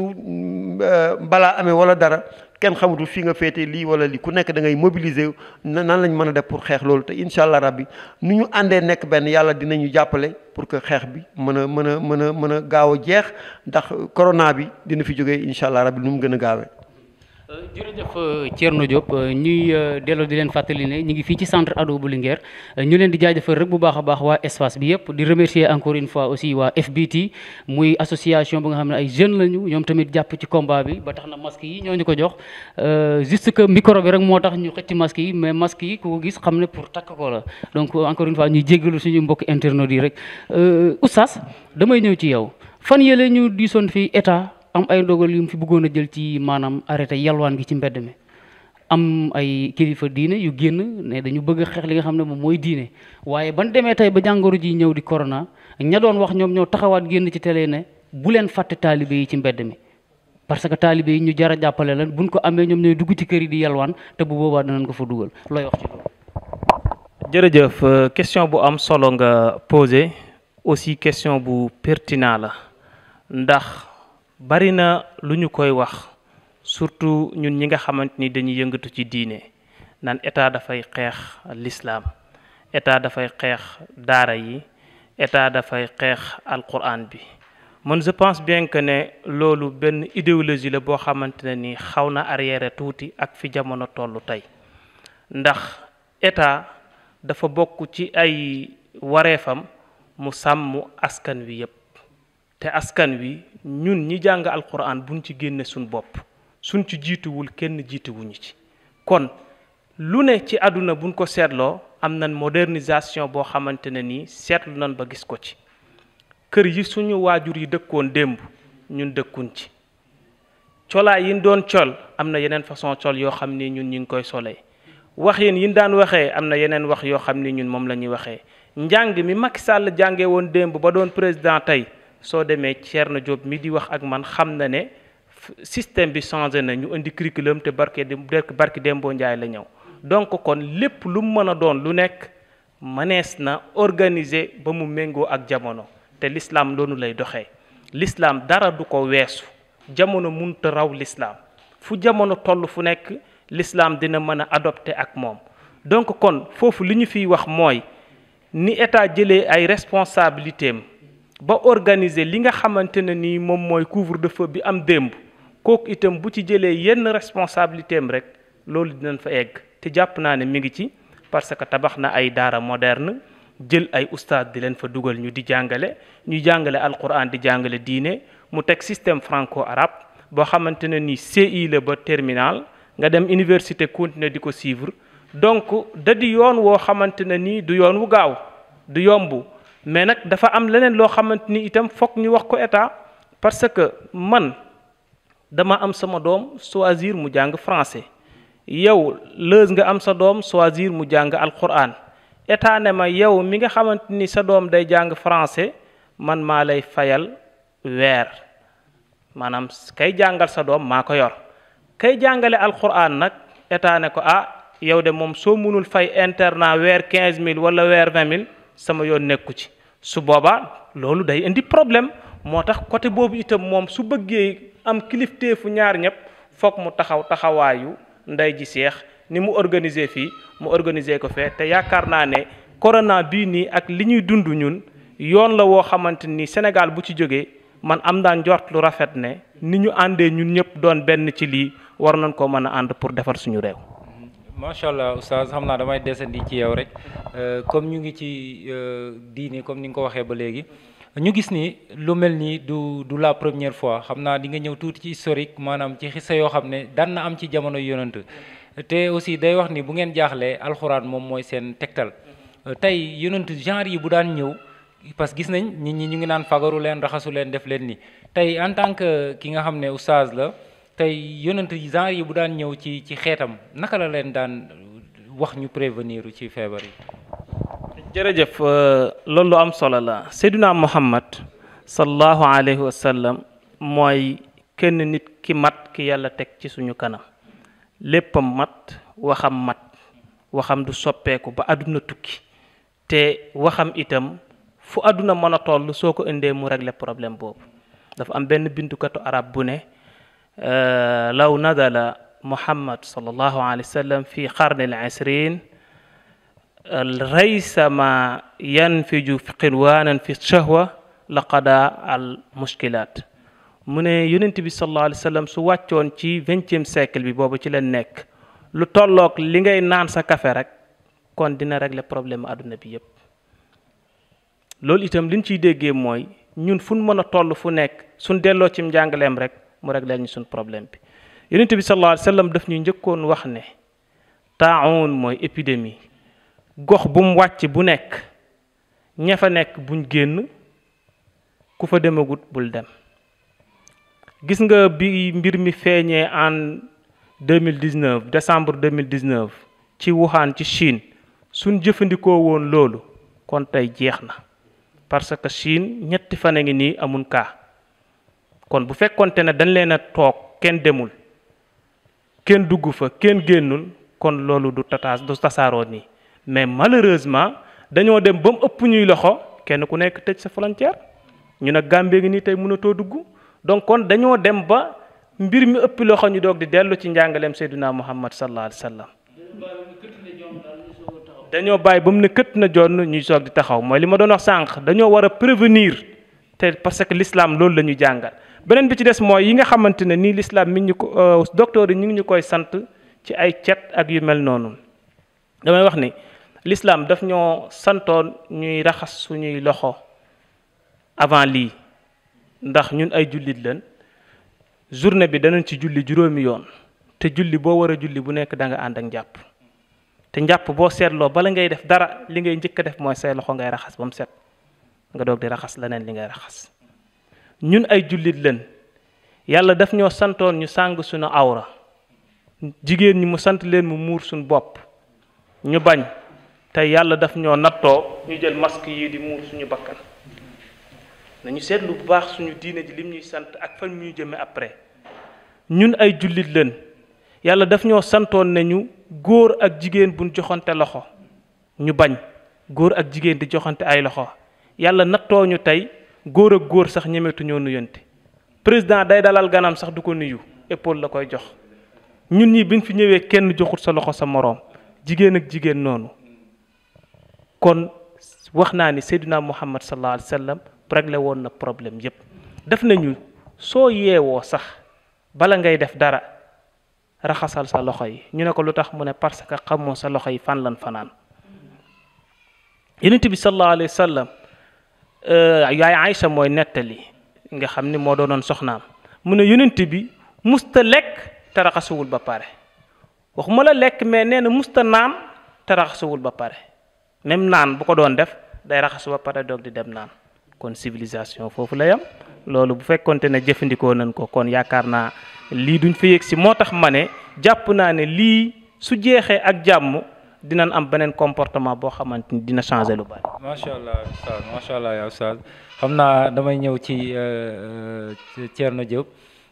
balaa amee wala dara kenn xamatul fii nga féete lii wala lii ku nekk da ngay mobiliser nan lañ mën a def pour xeex loolu te incha allah rabbi nu ñu àndee nekk benn yàlla dinañu jàppale pour que xeex bi mën a mën a mën a mën a gaaw a jeex ndax corona bi dina fi jógee incha allah rabbi nu mu gën a gaawee. jërëjëf Thierno Diop ñuy delloo di leen fàttali ne ñu ngi fii ci centre ado bu Linguère ñu leen di jaajëfal rek bu baax a baax waa espace bi yëpp di remercier encore une fois aussi waa FBT muy association bu nga xam ne ay jeunes lañu ñoom tamit jàpp ci combat bi ba tax na masque yi ñoo ñu ko jox juste que micro bi rek moo tax ñu xëcc masque yi mais masque yi ku ko gis xam ne pour takk ko la donc encore une fois ñuy jéggalu suñu mbokk internautes yi rek oustaz damay ñëw ci yow fan yële ñu diisoon fii état. am ay ndogal yu mu fi bëggoon a jël ci maanaam arrêté yalwaan gi ci mbedd mi am ay kilifa diine yu génn ne dañu bëgg a xeex li nga xam ne moom mooy diine waaye ban demee tey ba jàngoro ji ñëw di corona ña doon wax ñoom ñoo taxawaat génn ci télé ne bu leen fàtte taalibe yi ci mbedd mi parce que taalibe yi ñu jar a jàppale lan buñ ko amee ñoom ñooy dugg ci kër yi di yalwaan te bu boobaa danañ ko fa dugal looy wax ci loolu. jërëjëf question bu am solo nga posé aussi question bu pertinent la ndax. bari na lu ñu koy wax surtout ñun ñi nga xamante ni dañuy yëngatu ci diine naan état dafay xeex l'islam état dafay xeex daara yi état dafay xeex alquran bi man je pense bien que ne loolu benn idéologie la boo xamante ne ni xaw na arrière tuuti ak fi jamono tollu tey ndax état dafa bokk ci ay wareefam mu sàmm askan wi yépp te askan wi ñun ñi jàng alquran buñ ci génne suñ bopp suñ ci jiituwul kenn jiituwuñu ci kon lu ne ci àdduna buñ ko seetloo am nañ modernisation boo xamante ne nii seetlu nañ ba gis ko ci kër yi suñu waajur yi dëkkoon démb ñun dëkkuñ ci colaay yi doon col am na yeneen façon col yoo xam ni ñun ñu ngi koy solee wax yéen yi daan waxee am na yeneen wax yoo xam ni ñun moom la ñuy waxee njàng mi Macky Sall jàngee woon démb ba doon président tey soo demee Thierno Diop mi di wax ak man xam na ne système bi changé na ñu indi curriculum te barke de barke Dembo Ndiaye la ñëw donc kon lépp lu mu mën a doon lu nekk mënees na organiser ba mu méngoo ak jamono te l'islam loolu lay doxee l'islam dara du ko weesu jamono munta raw l'islam fu jamono toll fu nekk l'islam dina mën a adopté ak moom donc kon foofu li ñu fiy wax mooy ni état jëlee ay responsabilités am ba organiser li nga xamante ne nii moom mooy couvre-feu bi am démb kooku itam bu ci jëlee yenn responsabilité am rek loolu dinañ fa egg te jàpp naa ne mi ngi ci parce que tabax na ay daara moderne jël ay ustaad di leen fa dugal ñu di jàngale ñu jàngale alquran di jàngale diine mu teg système franco-arabe boo xamante ne nii CI la ba terminal nga dem université continuer di ko suivre donc da di yoon woo xamante ne nii du yoon wu gaaw du yomb mais nag dafa am leneen loo xamante ni itam foog ñu wax ko état parce que man dama am sama doom choisir mu jàng français yow lëz nga am sa doom choisir mu jàng alquran état ne ma yow mi nga xamante ni sa doom day jàng français man maa lay fayal weer maanaam kay jàngal sa doom maa ko yor kay jàngale alquran nag état ne ko ah yow de moom soo mënul fay internat weer quinze mille wala weer vingt mille sama yoon nekku ci su boobaa loolu day indi problème moo tax côté boobu itam moom su bëggee am kilifteefu ñaar ñëpp foog mu taxaw taxawaayu ndey ji seex ni mu organiser fii mu organiser ko fee te yaakaar naa ne corona bii nii ak li ñuy dund ñun yoon la woo xamante ni Sénégal bu ci jógee man am naa njort lu rafet ne ni ñu àndee ñun ñëpp doon benn ci lii war nañ ko mën a ànd pour defar suñu réew. macha allah oustaz xam naa damay desandi ci yow rek comme ñu ngi ci diini comme ni nga ko waxee ba léegi ñu gis ni lu mel nii du du la première fois xam naa di nga ñëw tuuti ci historique maanaam ci xissa yoo xam ne daan na am ci jamono yonant te aussi day wax ni bu ngeen jaaxlee alxuraan moom mooy seen tegtal tey yonant genre yi bu daan ñëw parce que gis nañ nit ñi ñu ngi naan fagaru leen raxasu leen def leen ni tey en tant que ki nga xam ne oustaz la tey yonant genre yi bu daan ñëw ci ci xeetam naka la leen daan wax ñu prévenir ci feebar yi. jërëjëf loolu lu am solo la Seydina Muhammad sallallahu alayhi wa sallam mooy kenn nit ki mat ki yàlla teg ci suñu kanam léppam mat waxam mat waxam du soppeeku ba àdduna tukki te waxam itam fu àdduna mën a toll soo ko indee mu régler problème boobu dafa am benn bindukatu arab bu ne law nadala muhammad sallallahu alayhi wa sallam fi qarni al isrin raysa ma yanfiju qilwaanan fi shahwa la qada al mushkilat mu ne yonent bi sallallahu alayhi wa sallam su wàccoon ci vingtième siècle bi boobu ci leen nekk lu tolloog li ngay naan sa café rek kon dina régler problème àdduna bi yépp loolu itam liñ ciy déggee mooy ñun fu mën a toll fu nekk suñ delloo ci njàngaleem rek mu régler ñu suñ problème bi yonent bi sallallahu alayhi wa sallam daf ñu njëkkoon wax ne taawun mooy épidémie gox bu mu wàcc bu nekk ña fa nekk buñ génn ku fa demagut bul dem gis nga bi mbir mi feeñee en 2019 décembre 2019 ci Wuhan ci Chine suñ jëfandikoo woon loolu kon tey jeex na parce que Chine ñetti fan a ngi nii amul kaa kon bu fekkonte ne dañ leen a toog kenn demul kenn dugg fa kenn génnul kon loolu du tataas du tasaaroo nii mais malheureusement dañoo dem ba mu ëpp ñuy loxo kenn ku nekk tëj sa frontière ñu ne Gambie ngi nii tey mënatoo dugg donc kon dañoo dem ba mbir mi ëpp loxo ñu doog di dellu ci njàngaleem Seydina Muhammad sallallahu alayhi wa sallam dañoo bàyyi ba mu ne kët na jonn ñuy soog di taxaw mooy li ma doon wax sànq dañoo war a prévenir te parce que l'islam loolu la ñu jàngal beneen bi ci des mooy yi nga xamante ne nii l'islam mi ñu ko docteur yi ñu ngi ñu koy sant ci ay cet ak yu mel noonu damay wax ni l'islam daf ñoo santoon ñuy raxas suñuy loxo avant lii ndax ñun ay jullit lañ journée bi danañ ci julli juróomi yoon te julli boo war a julli bu nekk da nga ànd ak njàpp te njàpp boo seetloo bala ngay def dara li ngay njëkk a def mooy say loxo ngay raxas ba mu set nga doog di raxas leneen li ngay raxas ñun ay jullit lañ yàlla daf ñoo santoon ñu sàng suñu awra jigéen ñi mu sant leen mu muur suñu bopp ñu bañ te yàlla daf ñoo nattoo ñu jël masque yi di muur suñu bakkan nañu seetlu bu baax suñu diine ji lim ñuy sant ak fan ñuy jëme après ñun ay jullit lañ yàlla daf ñoo santoon ne ñu góor ak jigéen buñ joxante loxo ñu bañ góor ak jigéen di joxante ay loxo yàlla nattoo ñu tey góor ak góor sax ñemetu ñoo nuyante président day dalal ganam sax du ko nuyu épaule la koy jox ñun ñi biñ fi ñëwee kenn joxut sa loxo sa moroom jigéen ak jigéen noonu kon wax naa ni Seydina Muhammad sallallahu alayhi wa sallam réglé woon na problème yépp def nañu soo yeewoo sax bala ngay def dara raxasal sa loxo yi ñu ne ko lu tax mu ne parce que xamoo sa loxo yi fan lan fanaan yonent bi sallallahu alayhi wa sallam yaay Aïcha mooy nettali nga xam ni moo doonoon soxnaam mu ne yonent bi musta lekk te raxasuwul ba pare waxuma la lekk mais nee na musta naan te raxasuwul ba pare même naan bu ko doon def day raxasu ba pare doog di dem naan kon civilisation foofu la yam loolu bu fekkonte ne jëfandikoo nañ ko kon yaakaar naa lii duñ fa yëg si moo tax ma ne jàpp naa ne lii su jeexee ak jàmm dinañ am beneen comportement boo xamante ni dina changer lu bari. macha allah Oustaz macha allah yaa Oustaz xam naa damay ñëw ci Thierno Diop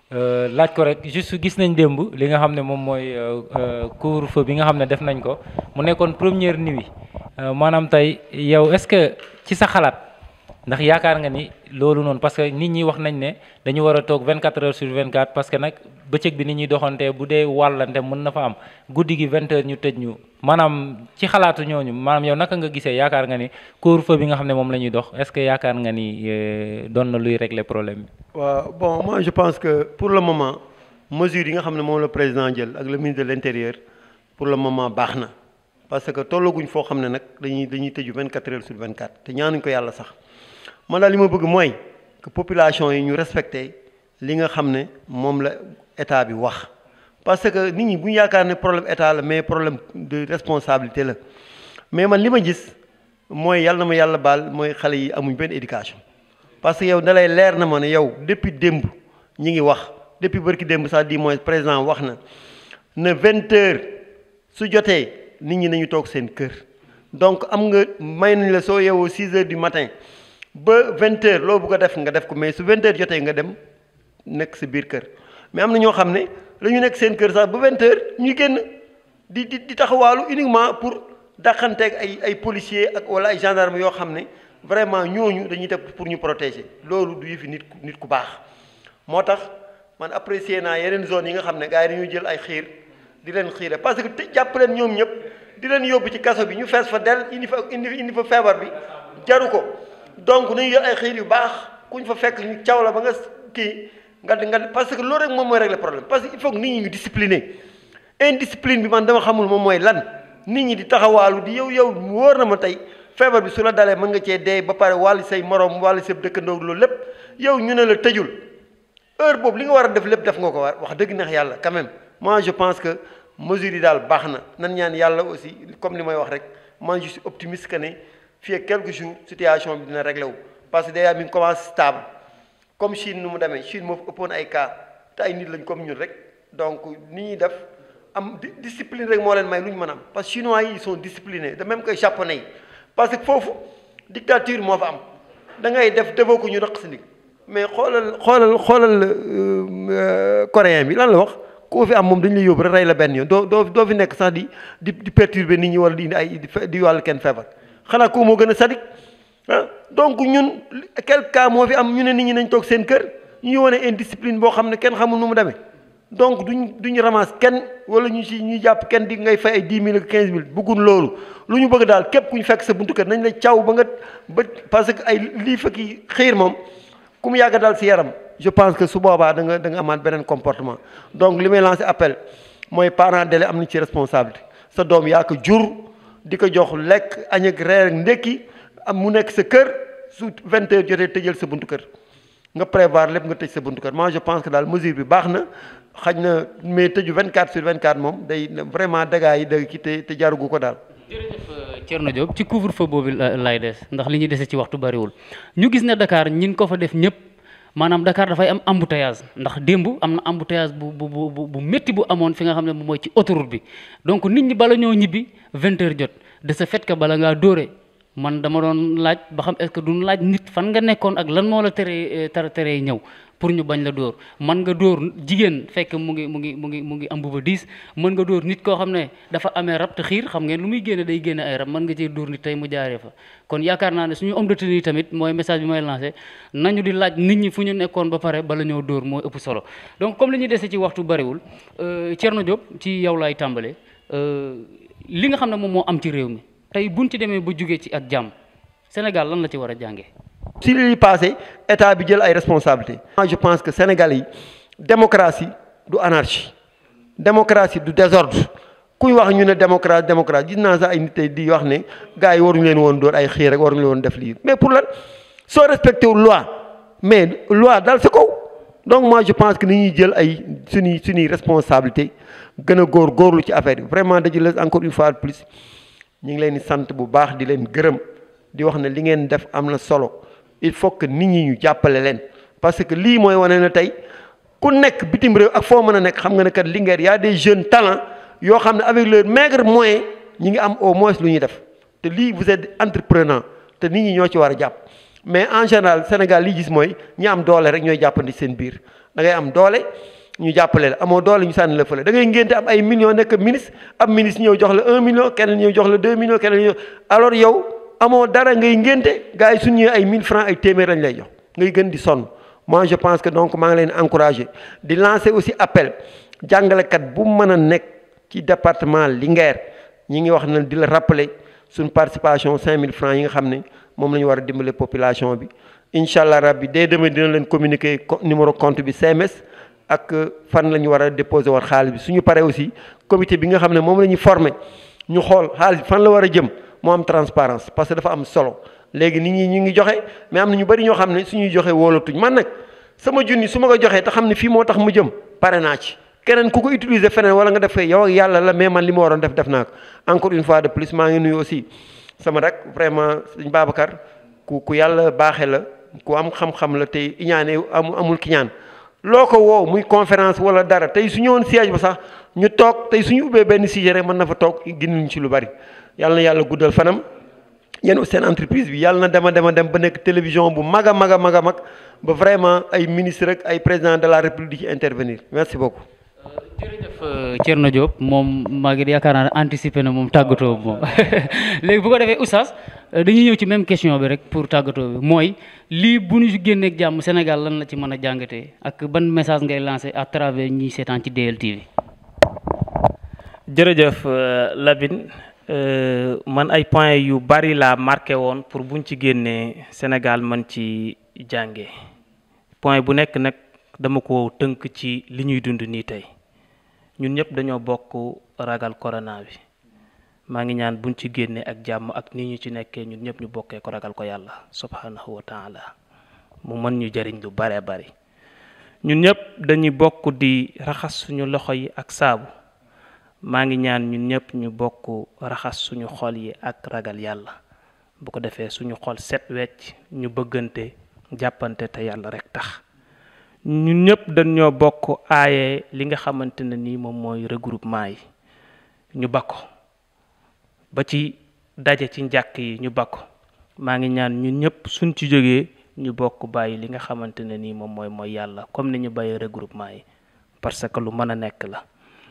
laaj ko rek juste gis nañ démb li nga xam ne moom mooy couvre-feu bi nga xam ne def nañ ko mu nekkoon première nuit maanaam tey yow est-ce que ci sa xalaat ndax yaakaar nga ni loolu noonu parce que nit ñi wax nañ ne dañu war a toog 24 heures sur 24 parce que nag bëccëg bi nit ñuy doxantee bu dee wàllante mën na fa am guddi gi 20 heures ñu tëj ñu maanaam ci xalaatu ñooñu maanaam yow naka nga gisee yaakaar nga ni couvre-feu bi nga xam ne moom la ñuy dox est-ce que yaakaar nga ni doon na luy régler problème bi. waaw bon moi je pense que pour le moment mesures yi nga xam ne moom la président jël ak le ministre de l'intérieur pour le moment baax na parce que tollaguñ foo xam ne nag dañuy dañuy tëju 24 heures sur 24 te ñaanuñ ko yàlla sax man daal li ma bëgg mooy que population yi ñu respecté li nga xam ne moom la état bi wax parce que nit ñi bu ñu yaakaar ne problème état la mais problème de responsabilité la mais man li ma gis mooy yàlla na ma yàlla baal mooy xale yi amuñ benn éducation parce que yow da lay leer na ma ne yow depuis démb ñi ngi wax depuis bërki démb sax di mooy président wax na ne vingt heures su jotee nit ñi nañu toog seen kër donc am nga may nañ la soo yeewoo six heures du matin ba vingt heures loo bëgg a def nga def ko mais su vingt heures jotee nga dem nekk sa biir kër mais am na ñoo xam ne dañu nekk seen kër sax ba vingt heures ñu génn di di di taxawaalu uniquement pour dàqanteeg ay ay policiers ak wala ay gendarmes yoo xam ne vraiment ñooñu dañuy def pour ñu protéger loolu du yëfi nit ku nit ku baax moo tax man apprécier naa yeneen zone yi nga xam ne gars yi dañuy jël ay xiir di leen xiire parce que te jàpp leen ñoom ñëpp di leen yóbbu ci kaso bi ñu fees fa del indi fa indi indi fa feebar bi jaru ko donc nañu jël ay xiir yu baax kuñ fa fekk ñu caw la ba nga kii nga nga parce que loolu rek moom mooy régler problème parce que il faut que nit ñi ñu discipliner indiscipline bi man dama xamul moom mooy lan nit ñi di taxawaalu di yow yow wóor na ma tey feebar bi su la dalee mën nga cee dee ba pare wàllu say morom wàllu sa dëkkandoo loolu lépp yow ñu ne la tëjul heure boobu li nga war a def lépp def nga ko war wax dëgg neex yàlla quand même moi je pense que mesures yi daal baax na nan ñaan yàlla aussi comme li may wax rek man je suis optimiste que ne fii ak quelques jours situation bi dina réglé wu parce que déjà mi ngi commencé stable comme Chine nu mu demee Chine moo fi ëppoon ay cas te ay nit lañ comme ñun rek donc ni ñuy def am discipline rek moo leen may lu ñu mën a am parce que chinois yi ils sont disciplinés de même que japonais yi parce que foofu dictature moo fa am da ngay def defoo ko ñu raq si ndig mais xoolal xoolal xoolal coréen bi lan la wax koo fi am moom dañu lay yóbbu rek rey la benn yoon doo doo doo fi nekk sax di di di perturber nit ñi wala di indi ay di wàllu kenn feebar xanaa ko moo gën a sadik ah donc ñun quel cas moo fi am ñu ne nit ñi nañ toog seen kër ñu wane indiscipline boo xam ne kenn xamul nu mu demee donc duñ duñu ramasse kenn wala ñu si ñu jàpp kenn di ngay fay ay dix mille ak quinze mille bëggun loolu lu ñu bëgg daal képp ku ñu fekk sa buntu kër nañ la caw ba nga ba parce que ay lii fekki xiir moom ku mu yàgg daal si yaram je pense que su boobaa da nga da nga amaat beneen comportement donc li may lancer appel mooy parent d'élève am na ci responsabilité sa doom yaa ko jur di ko jox lekk añ ak reer ak ndékki am mu nekk sa kër su vingt heures jotee tëjal sa buntu kër nga prévoir lépp nga tëj sa buntu kër moi je pense que daal mesure bi baax na xaj na mais tëju 24 sur 24 moom day vraiment dégâts yi da ki te te jarugu ko daal. jërëjëf Thierno Diop ci couvre-feu boobu lay des ndax li ñuy dese ci waxtu bariwul ñu gis ne Dakar ñin ko fa def ñëpp maanaam Dakar dafay am embouteillage ndax démb am na embouteillage bu bu bu bu métti bu amoon fi nga xam ne moom mooy ci autoroute bi donc nit ñi bala ñoo ñibbi 20 heures jot de ce fait que bala ngaa dóore. man dama doon laaj ba xam est-ce que duñ laaj nit fan nga nekkoon ak lan moo la teree tara teree ñëw pour ñu bañ la dóor man nga dóor jigéen fekk mu ngi mu ngi mu ngi mu ngi am bu ba diis mën nga dóor nit koo xam ne dafa amee rab te xiir xam ngeen lu muy génne day génne ay rab mën nga cee dóor nit tey mu jaaree fa kon yaakaar naa ne suñu homme de tenue yi tamit mooy message bi may lancé nañu di laaj nit ñi fu ñu nekkoon ba pare bala ñëw dóor mooy ëpp solo donc comme li ñuy dese ci waxtu bariwul Thierno Diop ci yow laay tàmbale li nga xam ne moom moo am ci réew mi tey buñ ci demee ba jugee ci ak jàmm Sénégal lan la ci war a jàngee. si li passé état bi jël ay responsabilités. moi je pense que Sénégal yi démocratie du anarchie démocratie du désordre kuy wax ñu ne démocratie démocratie gis naa sax ay nit tey di wax ne gars yi waruñu leen woon dóor ay xiir rek waruñu leen woon def lii mais pour lan soo respecté wu loi mais loi dal sa kaw donc moi je pense que ni ñuy jël ay suñuy suñuy responsabilité gën a góor góorlu ci affaire bi vraiment dañu la encore une fois de plus ñu ngi leen di sant bu baax di leen gërëm di wax ne li ngeen def am na solo il faut que nit ñi ñu jàppale leen parce que lii mooy wane na tey ku nekk bitim réew ak foo mën a nekk xam nga ne kat Linguère y a des jeunes talents yoo xam ne avec leur maigre moyen ñi ngi am au moins lu ñuy def te lii vous êtes entrepreneur te nit ñi ñoo ci war a jàpp mais en général Sénégal li gis mooy ñi am doole rek ñooy jàppandi seen biir da ngay am doole ñu jàppale la amoo doole ñu sànni la fële da ngay ngénte am ay millions nekk ministre am ministre ñëw jox la un million keneen ñëw jox la deux millions keneen ñëw alors yow amoo dara ngay ngénte gars yi suñu ñëwee ay mille francs ay téeméer lañ lay jox ngay gën di sonn moi je pense que donc maa ngi leen encouragé di lancer aussi appel jàngalekat bu mën a nekk ci département Linguère ñi ngi wax na di la rappeler suñ participation 5000 francs yi nga xam ne moom la ñu war a dimbale population bi incha allah rabbi dès demain dina leen communiquer numéro compte bi CMS ak fan la ñu war a déposer war xaalis bi suñu paree aussi comité bi nga xam ne moom la ñu formé ñu xool xaalis bi fan la war a jëm moo am transparence parce que dafa am solo léegi nit ñi ñu ngi joxe mais am na ñu bëri ñoo xam ne suñuy joxe wóolatuñ man nag sama junni su ma ko joxee te xam ne fii moo tax mu jëm pare naa ci keneen ku ko utiliser feneen wala nga def fee yow ak yàlla la mais man li ma waroon def def naa ko encore une fois de plus maa ngi nuyu aussi sama rek vraiment sëñ Babacar ku ku yàlla baaxee la ku am xam-xam la tey iñaane amul amul ki ñaan loo ko woow muy conférence wala dara tey su ñëwoon siège ba sax ñu toog tey suñu ubbee benn sujet rek mën na fa toog ginnuñ ci lu bari yàlla na yàlla guddal fanam yéen seen entreprise bi yàlla na dema dema dem ba nekk télévision bu mag a mag a mag a mag ba vraiment ay ministre rek ay président de la république di ci intervenir merci beaucoup jërëjëf Thierno Diop moom maa ngi yaakaar naa ne anticiper na moom tàggatoo moom léegi bu ko defee oustaz dañuy ñëw ci même question bi rek pour tàggatoo bi mooy lii bu ñu génneeg jàmm Sénégal lan la ci mën a jàngatee ak ban message ngay lancé à travers ñi seetaan ci DLTV. jërëjëf Labine man ay points yu bari laa marqué woon pour buñ ci génnee Sénégal man ci jànge point bu nekk nag dama ko tënk ci li ñuy dund nii tey ñun ñëpp dañoo bokk ragal corona bi maa ngi ñaan buñ ci génnee ak jàmm ak nii ñu ci nekkee ñun ñëpp ñu bokkee ko ragal ko yàlla subhanahu wa taala mu mën ñu jëriñ lu bare bari ñun ñëpp dañuy bokk di raxas suñu loxo yi ak saabu maa ngi ñaan ñun ñëpp ñu bokk raxas suñu xol yi ak ragal yàlla bu ko defee suñu xol set wecc ñu bëggante jàppante te yàlla rek tax ñun ñëpp dañoo bokk aaye li nga xamante ne nii moom mooy regroupement yi ñu bakko ba ci daje ci njàkk yi ñu bakko maa ngi ñaan ñun ñëpp suñ ci jógee ñu bokk bàyyi li nga xamante ne nii moom mooy mooy yàlla comme ni ñu bàyyi regroupement yi parce que lu mën a nekk la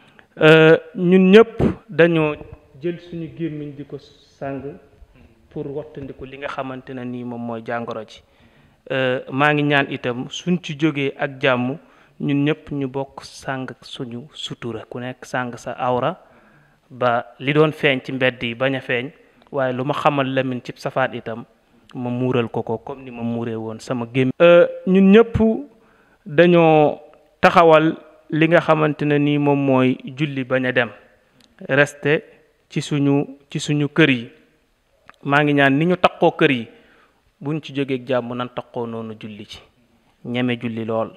ñun ñëpp dañoo jël suñu gémmiñ di ko sàng pour wattandiku li nga xamante ne nii moom mooy jàngoro ji maa ngi ñaan itam suñ ci jógee ak jàmm ñun ñëpp ñu bokk sàng suñu sutura ku nekk sàng sa awra ba li doon feeñ ci mbedd yi bañ a feeñ waaye lu ma xamal Lamine ci safaat itam ma muural ko ko comme ni ma muuree woon sama gémmiñ ñun ñëpp dañoo taxawal li nga xamante ne nii moom mooy julli bañ a dem reste ci suñu ci suñu kër yi maa ngi ñaan ni ñu taqoo kër yi buñ ci jógeeg jàmm nan taqoo noonu julli ci ñeme julli lool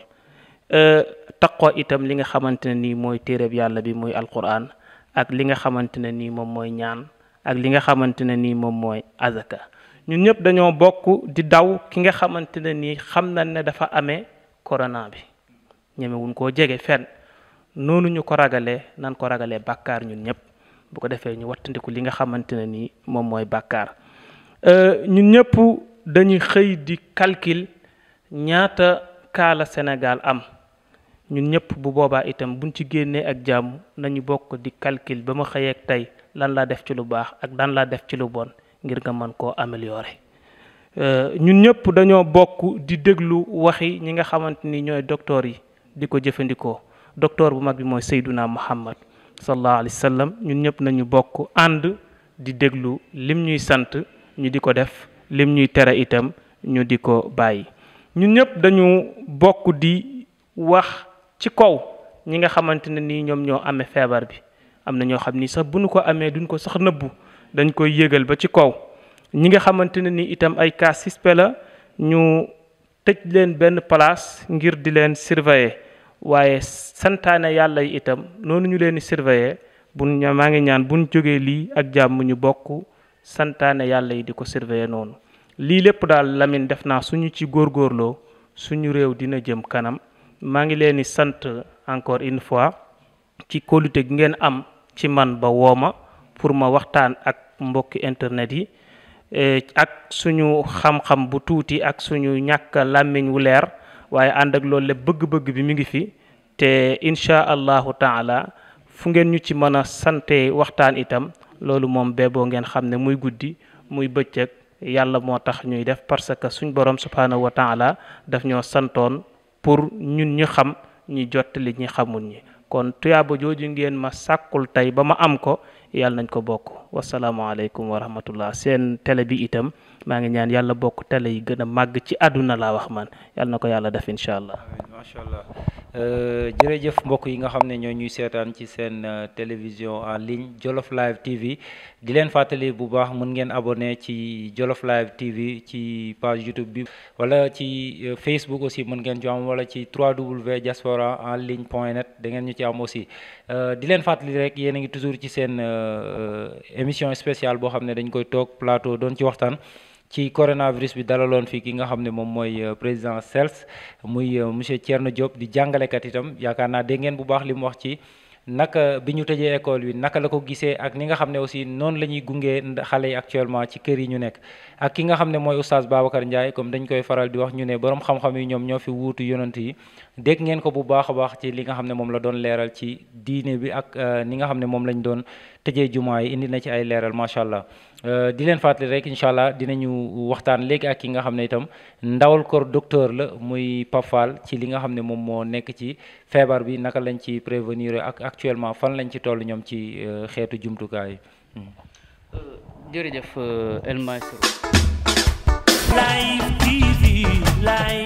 taqoo itam li nga xamante ne nii mooy téereb yàlla bi muy alquran ak li nga xamante ne nii moom mooy ñaan ak li nga xamante ne nii moom mooy azaka ñun ñëpp dañoo bokk di daw ki nga xamante ne nii xam nañ ne dafa amee corona bi ñemewuñ koo jege fenn noonu ñu ko ragalee nan ko ragalee bàkkaar ñun ñëpp bu ko defee ñu wattandiku li nga xamante ne nii moom mooy bàkkaar ñun ñëpp dañuy xëy di calcul ñaata kaala Sénégal am ñun ñëpp bu boobaa itam buñ ci génnee ak jàmm nañu bokk di calcul ba ma xëyee ak tey lan laa def ci lu baax ak dan laa def ci lu bon ngir nga mën koo améliorer ñun ñëpp dañoo bokk di déglu waxi ñi nga xamante ni ñooy docteur yi di ko jëfandikoo docteur bu mag bi mooy Seyduna Muhammad sallallahu alayhi wa sallam ñun ñëpp nañu bokk ànd di déglu lim ñuy sant ñu di ko def lim ñuy tere itam ñu di ko bàyyi ñun ñëpp dañu bokk di wax ci kaw ñi nga xamante ne nii ñoom ñoo amee feebar bi am na ñoo xam ni sax bu nu ko amee duñ ko sax nëbbu dañ koy yëgal ba ci kaw ñi nga xamante ne ni itam ay cas suspect la ñu tëj leen benn place ngir di leen surveiller waaye santaane yàlla yi itam noonu ñu leen di surveiller buñ ña maa ngi ñaan buñ jógee lii ak jàmm ñu bokk santaane yàlla yi di ko surveiller noonu lii lépp daal Lamine def naa suñu ci góorgóorloo suñu réew dina jëm kanam maa ngi leen di sant encore une fois ci kóolute gi ngeen am ci man ba wooma pour ma waxtaan ak mbokki internet yi ak suñu xam-xam bu tuuti ak suñu ñàkk làmmiñ wu leer waaye ànd ak loolu lépp bëgg-bëgg bi mi ngi fi te incha allahu taala fu ngeen ñu ci mën a sante waxtaan itam loolu moom beeboo ngeen xam ne muy guddi muy bëccëg yàlla moo tax ñuy def parce que suñ borom subhanahu wa taala daf ñoo santoon pour ñun ñu xam ñi jottali ñi xamul ñi kon tuyaaba jooju ngeen ma sàkkul tey ba ma am ko yàlla nañ ko bokk wasalaamaaleykum wa rahmatullah seen télé bi itam maa ngi ñaan yàlla bokk télé yi gën a màgg ci àdduna laa wax man yàlla na ko yàlla def incha allah. macha allah jërëjëf mbokk yi nga xam ne ñoo ñuy seetaan ci seen télévision en ligne Jolof Live TV di leen fàttali bu baax mën ngeen abonné ci Jolof Live TV ci page YouTube bi wala ci Facebook aussi mën ngeen ci am wala ci 3W diaspora en ligne point net da ngeen ñu ci am aussi di leen fàttali rek yéen a ngi toujours ci seen émission spéciale boo xam ne dañ koy toog plateau doon ci waxtaan. ci coronavirus bi dalaloon fii ki nga xam ne moom mooy président CELS muy monsieur Thierno Diop di jàngalekat itam yaakaar naa dégg ngeen bu baax li mu wax ci naka bi ñu tëjee école bi naka la ko gisee ak ni nga xam ne aussi noonu la ñuy gungee xale yi actuellement ci kër yi ñu nekk ak ki nga xam ne mooy oustaz Babacar Ndiaye comme dañ koy faral di wax ñu ne borom xam-xam yi ñoom ñoo fi wuutu yonant yi dégg ngeen ko bu baax a baax ci li nga xam ne moom la doon leeral ci diine bi ak ni nga xam ne moom lañ doon tëjee jumaa yi indi na ci ay leeral macha allah di leen fàttali rek incha allah dinañu waxtaan léegi ak ki nga xam ne itam ndawal kor docteur la muy Pafal ci li nga xam ne moom moo nekk ci feebar bi naka lañ ci prévenir ak actuellement fan lañ ci toll ñoom ci xeetu jumtukaay yi. jërëjëf El Maestro. Live TV, live.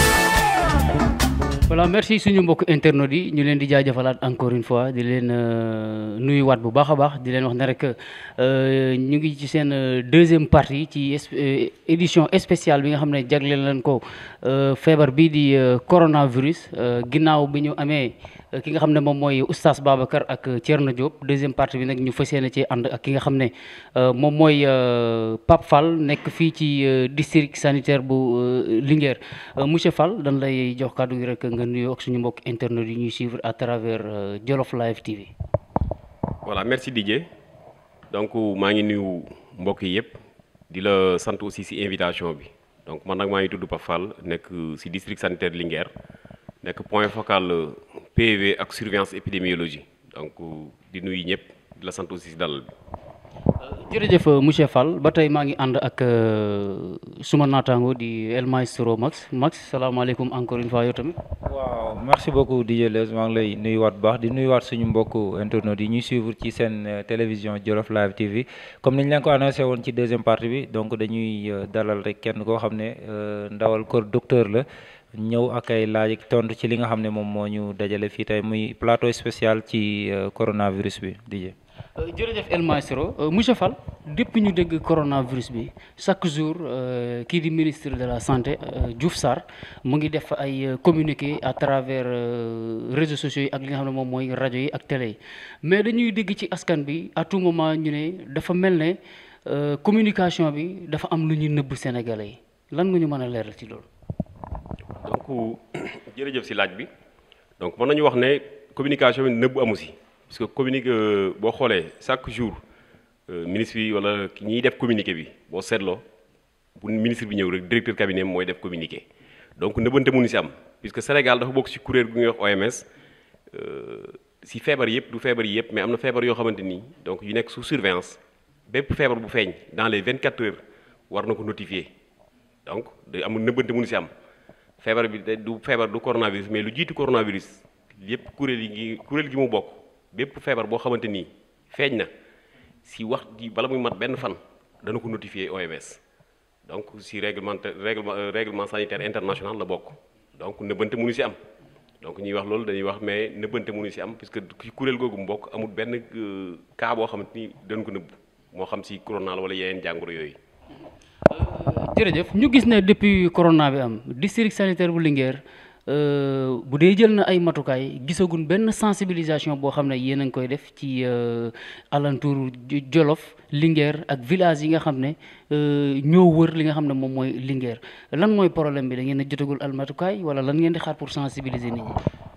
voilà merci suñu mbokk internet yi ñu leen di jaajëfalaat encore une fois di leen nuyuwaat bu baax a baax di leen wax ne rek ñu ngi ci seen deuxième partie ci édition spéciale bi nga xam ne jagleel leen ko feebar bii di coronavirus ginnaaw bi ñu amee ki nga xam ne moom mooy oustaz Babacar ak Thierno Diop deuxième partie bi nag ñu fas yéene ci ànd ak ki nga xam ne moom mooy Pape Fall nekk fii ci district sanitaire bu Linguère monsieur Fall dañ lay jox kàddu gi rek nga nuyoo ak suñu mbokk internet yi ñuy suivre à travers Jolof Live TV. voilà merci Didier donc maa ngi nuyu mbokk yi yëpp di la sant aussi ci invitation bi donc man nag maa ngi tudd Pape Fall nekk ci district sanitaire Linguère nekk point focal PV ak surveillance épidémiologie donc di nuyu ñëpp di la sant aussi ci dalal bi. jërëjëf monsieur Fall ba tey maa ngi ànd ak suma naataango di El Maestro Max Max salaamaaleykum encore une fois yow tamit. waaw merci beaucoup DJ Leuz maa ngi lay nuyuwaat bu baax di nuyuwaat suñu mbokku internautes yi ñuy suivre ci seen télévision Jolof Live TV comme niñ leen ko annoncé woon ci deuxième partie bi donc dañuy dalal rek kenn koo xam ne ndawal kër docteur la. ñëw ak ay laaj ak tontu ci li nga xam ne moom moo ñu dajale fii tey muy plateau spécial ci coronavirus bi DJ. jërëjëf El Maestro monsieur Fall depuis ñu dégg coronavirus bi chaque jour kii di ministre de la santé Diouf Sarr mu ngi def ay communiqué à travers réseaux sociaux yi ak li nga xam ne moom mooy rajo yi ak télé yi mais dañuy dégg ci askan bi à tout moment ñu ne dafa mel ne communication bi dafa am lu ñuy nëbb Sénégalais yi lan nga ñu mën a leeral ci loolu. donc jërëjëf ci laaj bi donc mën nañu wax ne communication bi nëbb amu ci parce que communiqué boo xoolee chaque jour ministre bi walla ñiy def communiqué bi boo seetloo bu ministre bi ñëw rek directeur cabinet mooy def communiqué donc nëbbante mënu ci am puisque Sénégal dafa bokk ci kuréel gu ñuy wax OMS ci feebar yëpp du feebar yi yëpp mais am na feebar yoo xamante ni donc yu nekk sous surveillance bépp feebar bu feeñ dans les 24 heures war na ko notifier donc day amul nëbbante mënu ci am. feebar bi du feebar du coronavirus mais lu jiitu coronavirus yépp kuréel yi ngi kuréel gi mu bokk bépp feebar boo xamante nii feeñ na si wax di bala muy mat benn fan dana ko notifier OMS donc si règlement règlement règlement sanitaire international la bokk donc nëbbante mënu si am donc ñuy wax loolu dañuy wax mais nëbbante mënu si am puisque ci kuréel googu mu bokk amul benn cas boo xamante ni dañ ko nëbb moo xam si corona la wala yeneen jàngoro yooyu. jërëjëf ñu gis ne depuis corona bi am district sanitaire bu Linguère euh, bu dee jël na ay matukaay gisagun benn sensibilisation boo xam ne yéen a ngi koy def ci euh, alentour Jo- Jolof Linguère ak village yi nga xam ne euh, ñoo wër li nga xam ne moom mooy Linguère lan mooy problème bi da ngeen a jotagul al matukaay wala lan ngeen di xaar pour sensibiliser nit ñi.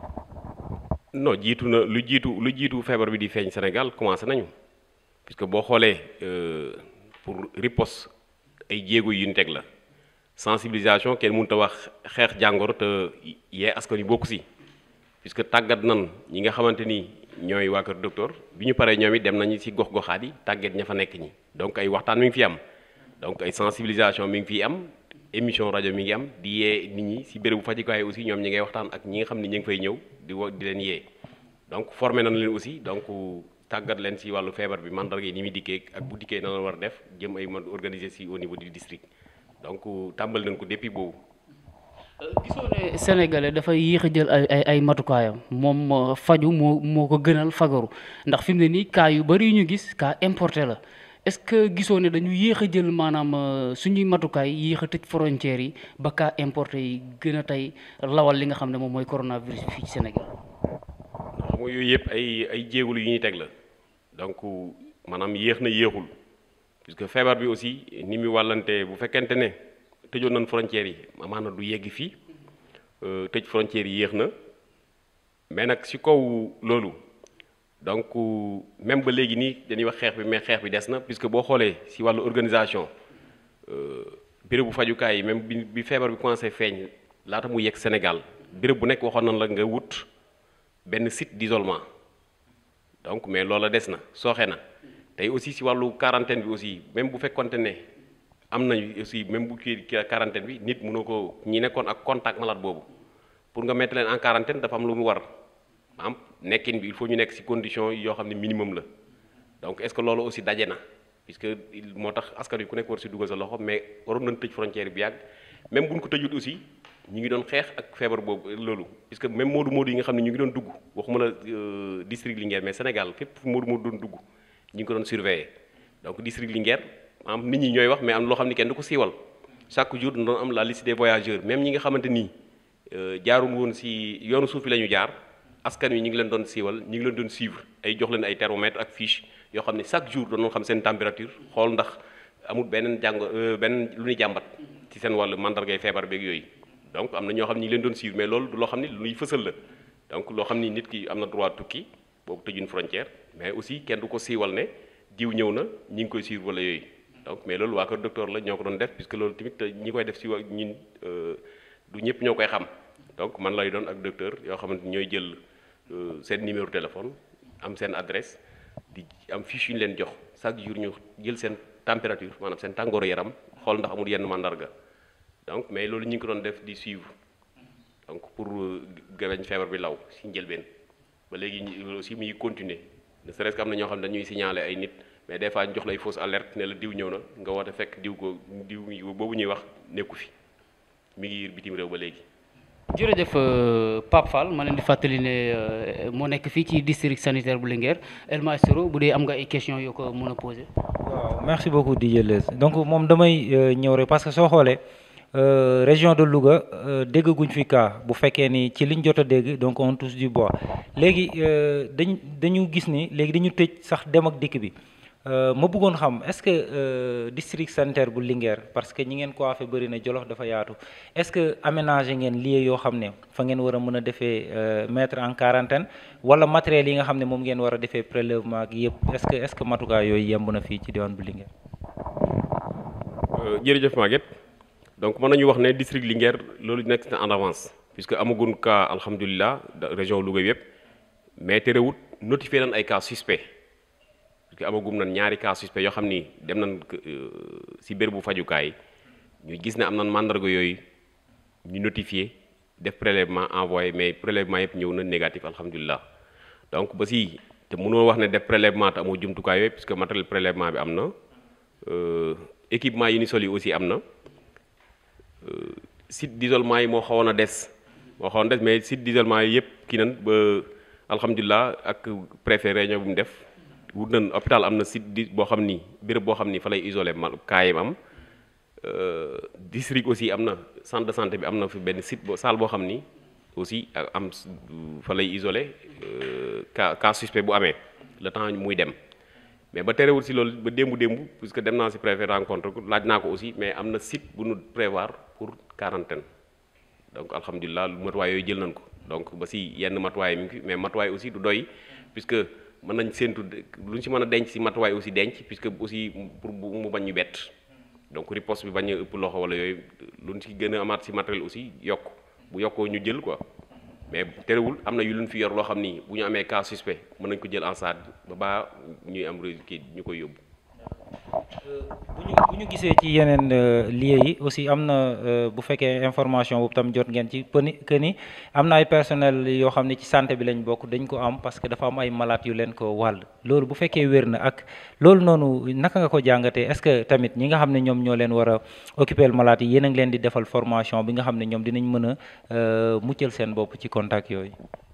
non jiitu na lu jiitu lu jiitu feebar bi di feeñ Sénégal commencé nañu puisque boo xoolee euh, pour riposte ay jéego yu ñu teg la sensibilisation kenn mënut a wax xeex jàngoro te yee askan wi bokku si puisque tàggat nan ñi nga xamante ni ñooy waa kër docteur bi ñu paree ñoom it dem nañu si gox-goxaat yi tàggat ña fa nekk ñi donc ay waxtaan mi ngi fi am donc ay sensibilisation mi ngi fiy am émission rajo mi ngi am di yee nit ñi si bérébu fajukaay aussi ñoom ñi ngay waxtaan ak ñi nga xam ne ñi ngi fay ñëw di wo di leen yee donc formé nañ leen aussi donc tàggat leen si wàllu feebar bi mandarga yi ni muy dikkee ak bu dikkee na la war a def jëm ay man organiser si au niveau du district donc tàmbal nañ ko depuis boobu gisoo ne sénégalais dafay yéex a jël ay ay ay matukaayam moom euh, faju moo moo ko gënal fagaru ndax fi mu ne nii cas yu bari yu ñu gis cas importé la est-ce que gisoo ne dañu yéex a jël maanaam euh, suñuy matukaay yéex a tëj frontières yi ba cas importé yi gën a tey lawal li nga xam ne moom mooy coronavirus fii ci Sénégal. xam nga yooyu yëpp ay ay jéegulu yu ñuy teg la donc maanaam yéex na yéexul puisque feebar bi aussi ni muy wàllante bu fekkente ne tëjoon nañ frontières yi amaana du yegg fii euh, tëj frontières yi yéex na mais nag si kaw loolu donc même ba léegi nii dañuy wax xeex bi mais xeex bi des na puisque boo xoolee si wàllu organisation bérébu fajukaay yi même bi bi feebar bi commencé feeñ laata mu yegg Sénégal béréb bu nekk waxoon nañ la nga wut benn site d'isolement donc mais loola des na sooxe na tey aussi si wàllu quarantaine bi aussi même bu fekkonte ne am nañu aussi même bu kii quarantaine bi nit mënoo ko ñi nekkoon ak contact malade boobu pour nga mettre leen en quarantaine dafa am lu mu war am nekkin bi il faut ñu nekk si condition yoo xam ne minimum la donc est-ce que loolu aussi daje na puisque moo tax askan wi ku nekk war si dugal sa loxo mais waroon nañ tëj frontière bi yàgg même bu ñu ko tëjut aussi ñu ngi doon xeex ak feebar boobu loolu puisque même moodu moodu yi nga xam ne ñu ngi doon dugg waxuma la district Linguère mais Sénégal fépp fu moodu moodu doon dugg ñu ngi ko doon surveiller donc district Linguère am nit ñi ñooy wax mais am loo xam ne kenn du ko siiwal chaque jour doon am la liste des voyageurs même ñi nga xamante nii jaarul woon si yoonu suuf bi la ñu jaar askan wi ñu ngi leen doon siiwal ñu ngi leen doon suivre ay jox leen ay thermomètre ak fiche yoo xam ne chaque jour doon xam seen température xool ndax amul beneen jàng beneen lu ñuy jàmbat ci seen wàllu mandargay feebar beeg yooyu donc am na ñoo xam ne ñu ngi leen doon suivre mais loolu du loo xam ne lu ñuy fësal la donc loo xam ni nit ki am na droit tukki boobu tëjuñ frontière mais aussi kenn du ko siiwal ne diw ñëw na ñi ngi koy suivre wala yooyu donc mais loolu waa kër docteur la ñoo ko doon def puisque loolu tamit ñi koy def si wa ñun du ñëpp ñoo koy xam donc man lay doon ak docteur yoo xamante ñooy jël seen numéro téléphone am seen adresse di am fiche yu ñu leen jox chaque jour ñu jël seen température maanaam seen tàngooru yaram xool ndax amul yenn mandarga donc mais loolu ñu ngi ko doon def di suivre donc pour gaweñ feebar bi law si njëlbeen ba léegi ñu aussi muy continuer ne serait-ce que am na ñoo xam ne dañuy signaler ay nit mais des fois ñu jox lay fausse alerte ne la diw ñëw na nga woote fekk diw ko diw boobu ñuy wax nekku fi mi ngi bitim réew ba léegi. jërëjëf Pape Fall ma leen di fàttali ne moo nekk fii ci district sanitaire bu Linguère El Maestro bu dee am nga ay questions yoo ko mën a poser. waaw merci beaucoup DJ Leuz donc moom damay ñëw rek parce que soo xoolee région de Louga déggaguñ fi cas bu fekkee ni ci liñ jot a dégg donc on touche du bois léegi dañ dañu gis ni léegi dañu tëj sax dem ak dikk bi ma bëggoon xam est-ce que district sanitaire bu Linguère parce que ñi ngeen ko afee bëri na Jolof dafa yaatu est-ce que aménagé ngeen lieu yoo xam ne fa ngeen war a mën a defee mettre en quarantaine wala matériel yi nga xam ne moom ngeen war a defee prélèvement ak yëpp est-ce que est-ce que matukaay yooyu yemb na fii ci diwaan bu Linguère. jërëjëf Maguette donc mën nañu wax ne district Linguère loolu nekk na en avance puisque amagun cas alhamdulilah région Louga yëpp mais terewut notifié nañ ay cas suspect parce que amagum nañ ñaari cas suspect yoo xam ni dem nañ si bérébu fajukaay ñu gis ne am nañ mandarga yooyu ñu notifié def prélèvement envoyé mais prélèvement yëpp ñëw na négatif alhamdulilah donc ba si te mënoo wax ne def prélèvement te amoo jumtukaay yooyu puisque matériel prélèvement bi am na équipement yi ni sol yi aussi am na site d'isolement yi moo xawoon a des moo xawoon des mais site d'isolement yi yëpp kii nan ba alhamdulilah ak préfet réunion bu mu def wut nañ hôpital am na site di boo xam ni béréb boo xam ni fa lay isolé mal kaayam am Euh, district aussi am na centre de santé bi am na fi benn site bo salle boo xam ni aussi ak am s- fa lay isolé euh, cas cas suspect bu amee le temps muy dem mais ba terewul si loolu ba démbu démbu puisque dem naa si préfet rencontre ko laaj naa ko aussi mais am na site bu nu prévoir pour quarantaine donc alhamdulilah matuwaay yooyu jël nañ ko donc ba si yenn matuwaay mi ngi fi mais matuwaay aussi du doy puisque mën nañ séentu lu ñu si mën a denc si matuwaay aussi denc puisque aussi pour bu mu bañ ñu bett donc riposte bi bañ a ëpp loxo wala yooyu lu ñu si gën a amaat si matériel aussi yokk bu yokkoo ñu jël quoi mais terewul am na yu luñ fi yor loo xam ni bu ñu amee cas suspect mën nañ ko jël en charge ba baa ñuy am résultat kii ñu koy yóbbu. bu ñu bu ñu gisee ci yeneen lieux yi aussi am na euh, bu fekkee information boobu tam jot ngeen ci pëni que ni am na ay personnel yoo xam ne ci santé bi lañ bokk dañ ko am parce que dafa am ay malades yu leen ko wàll loolu bu fekkee wér na ak loolu noonu naka nga ko jàngatee est-ce que tamit ñi nga xam ne ñoom ñoo leen war a occuper malades yi yéen a ngi leen di defal formation bi nga xam ne ñoom dinañ mën a euh, muccal seen bopp ci contact yooyu.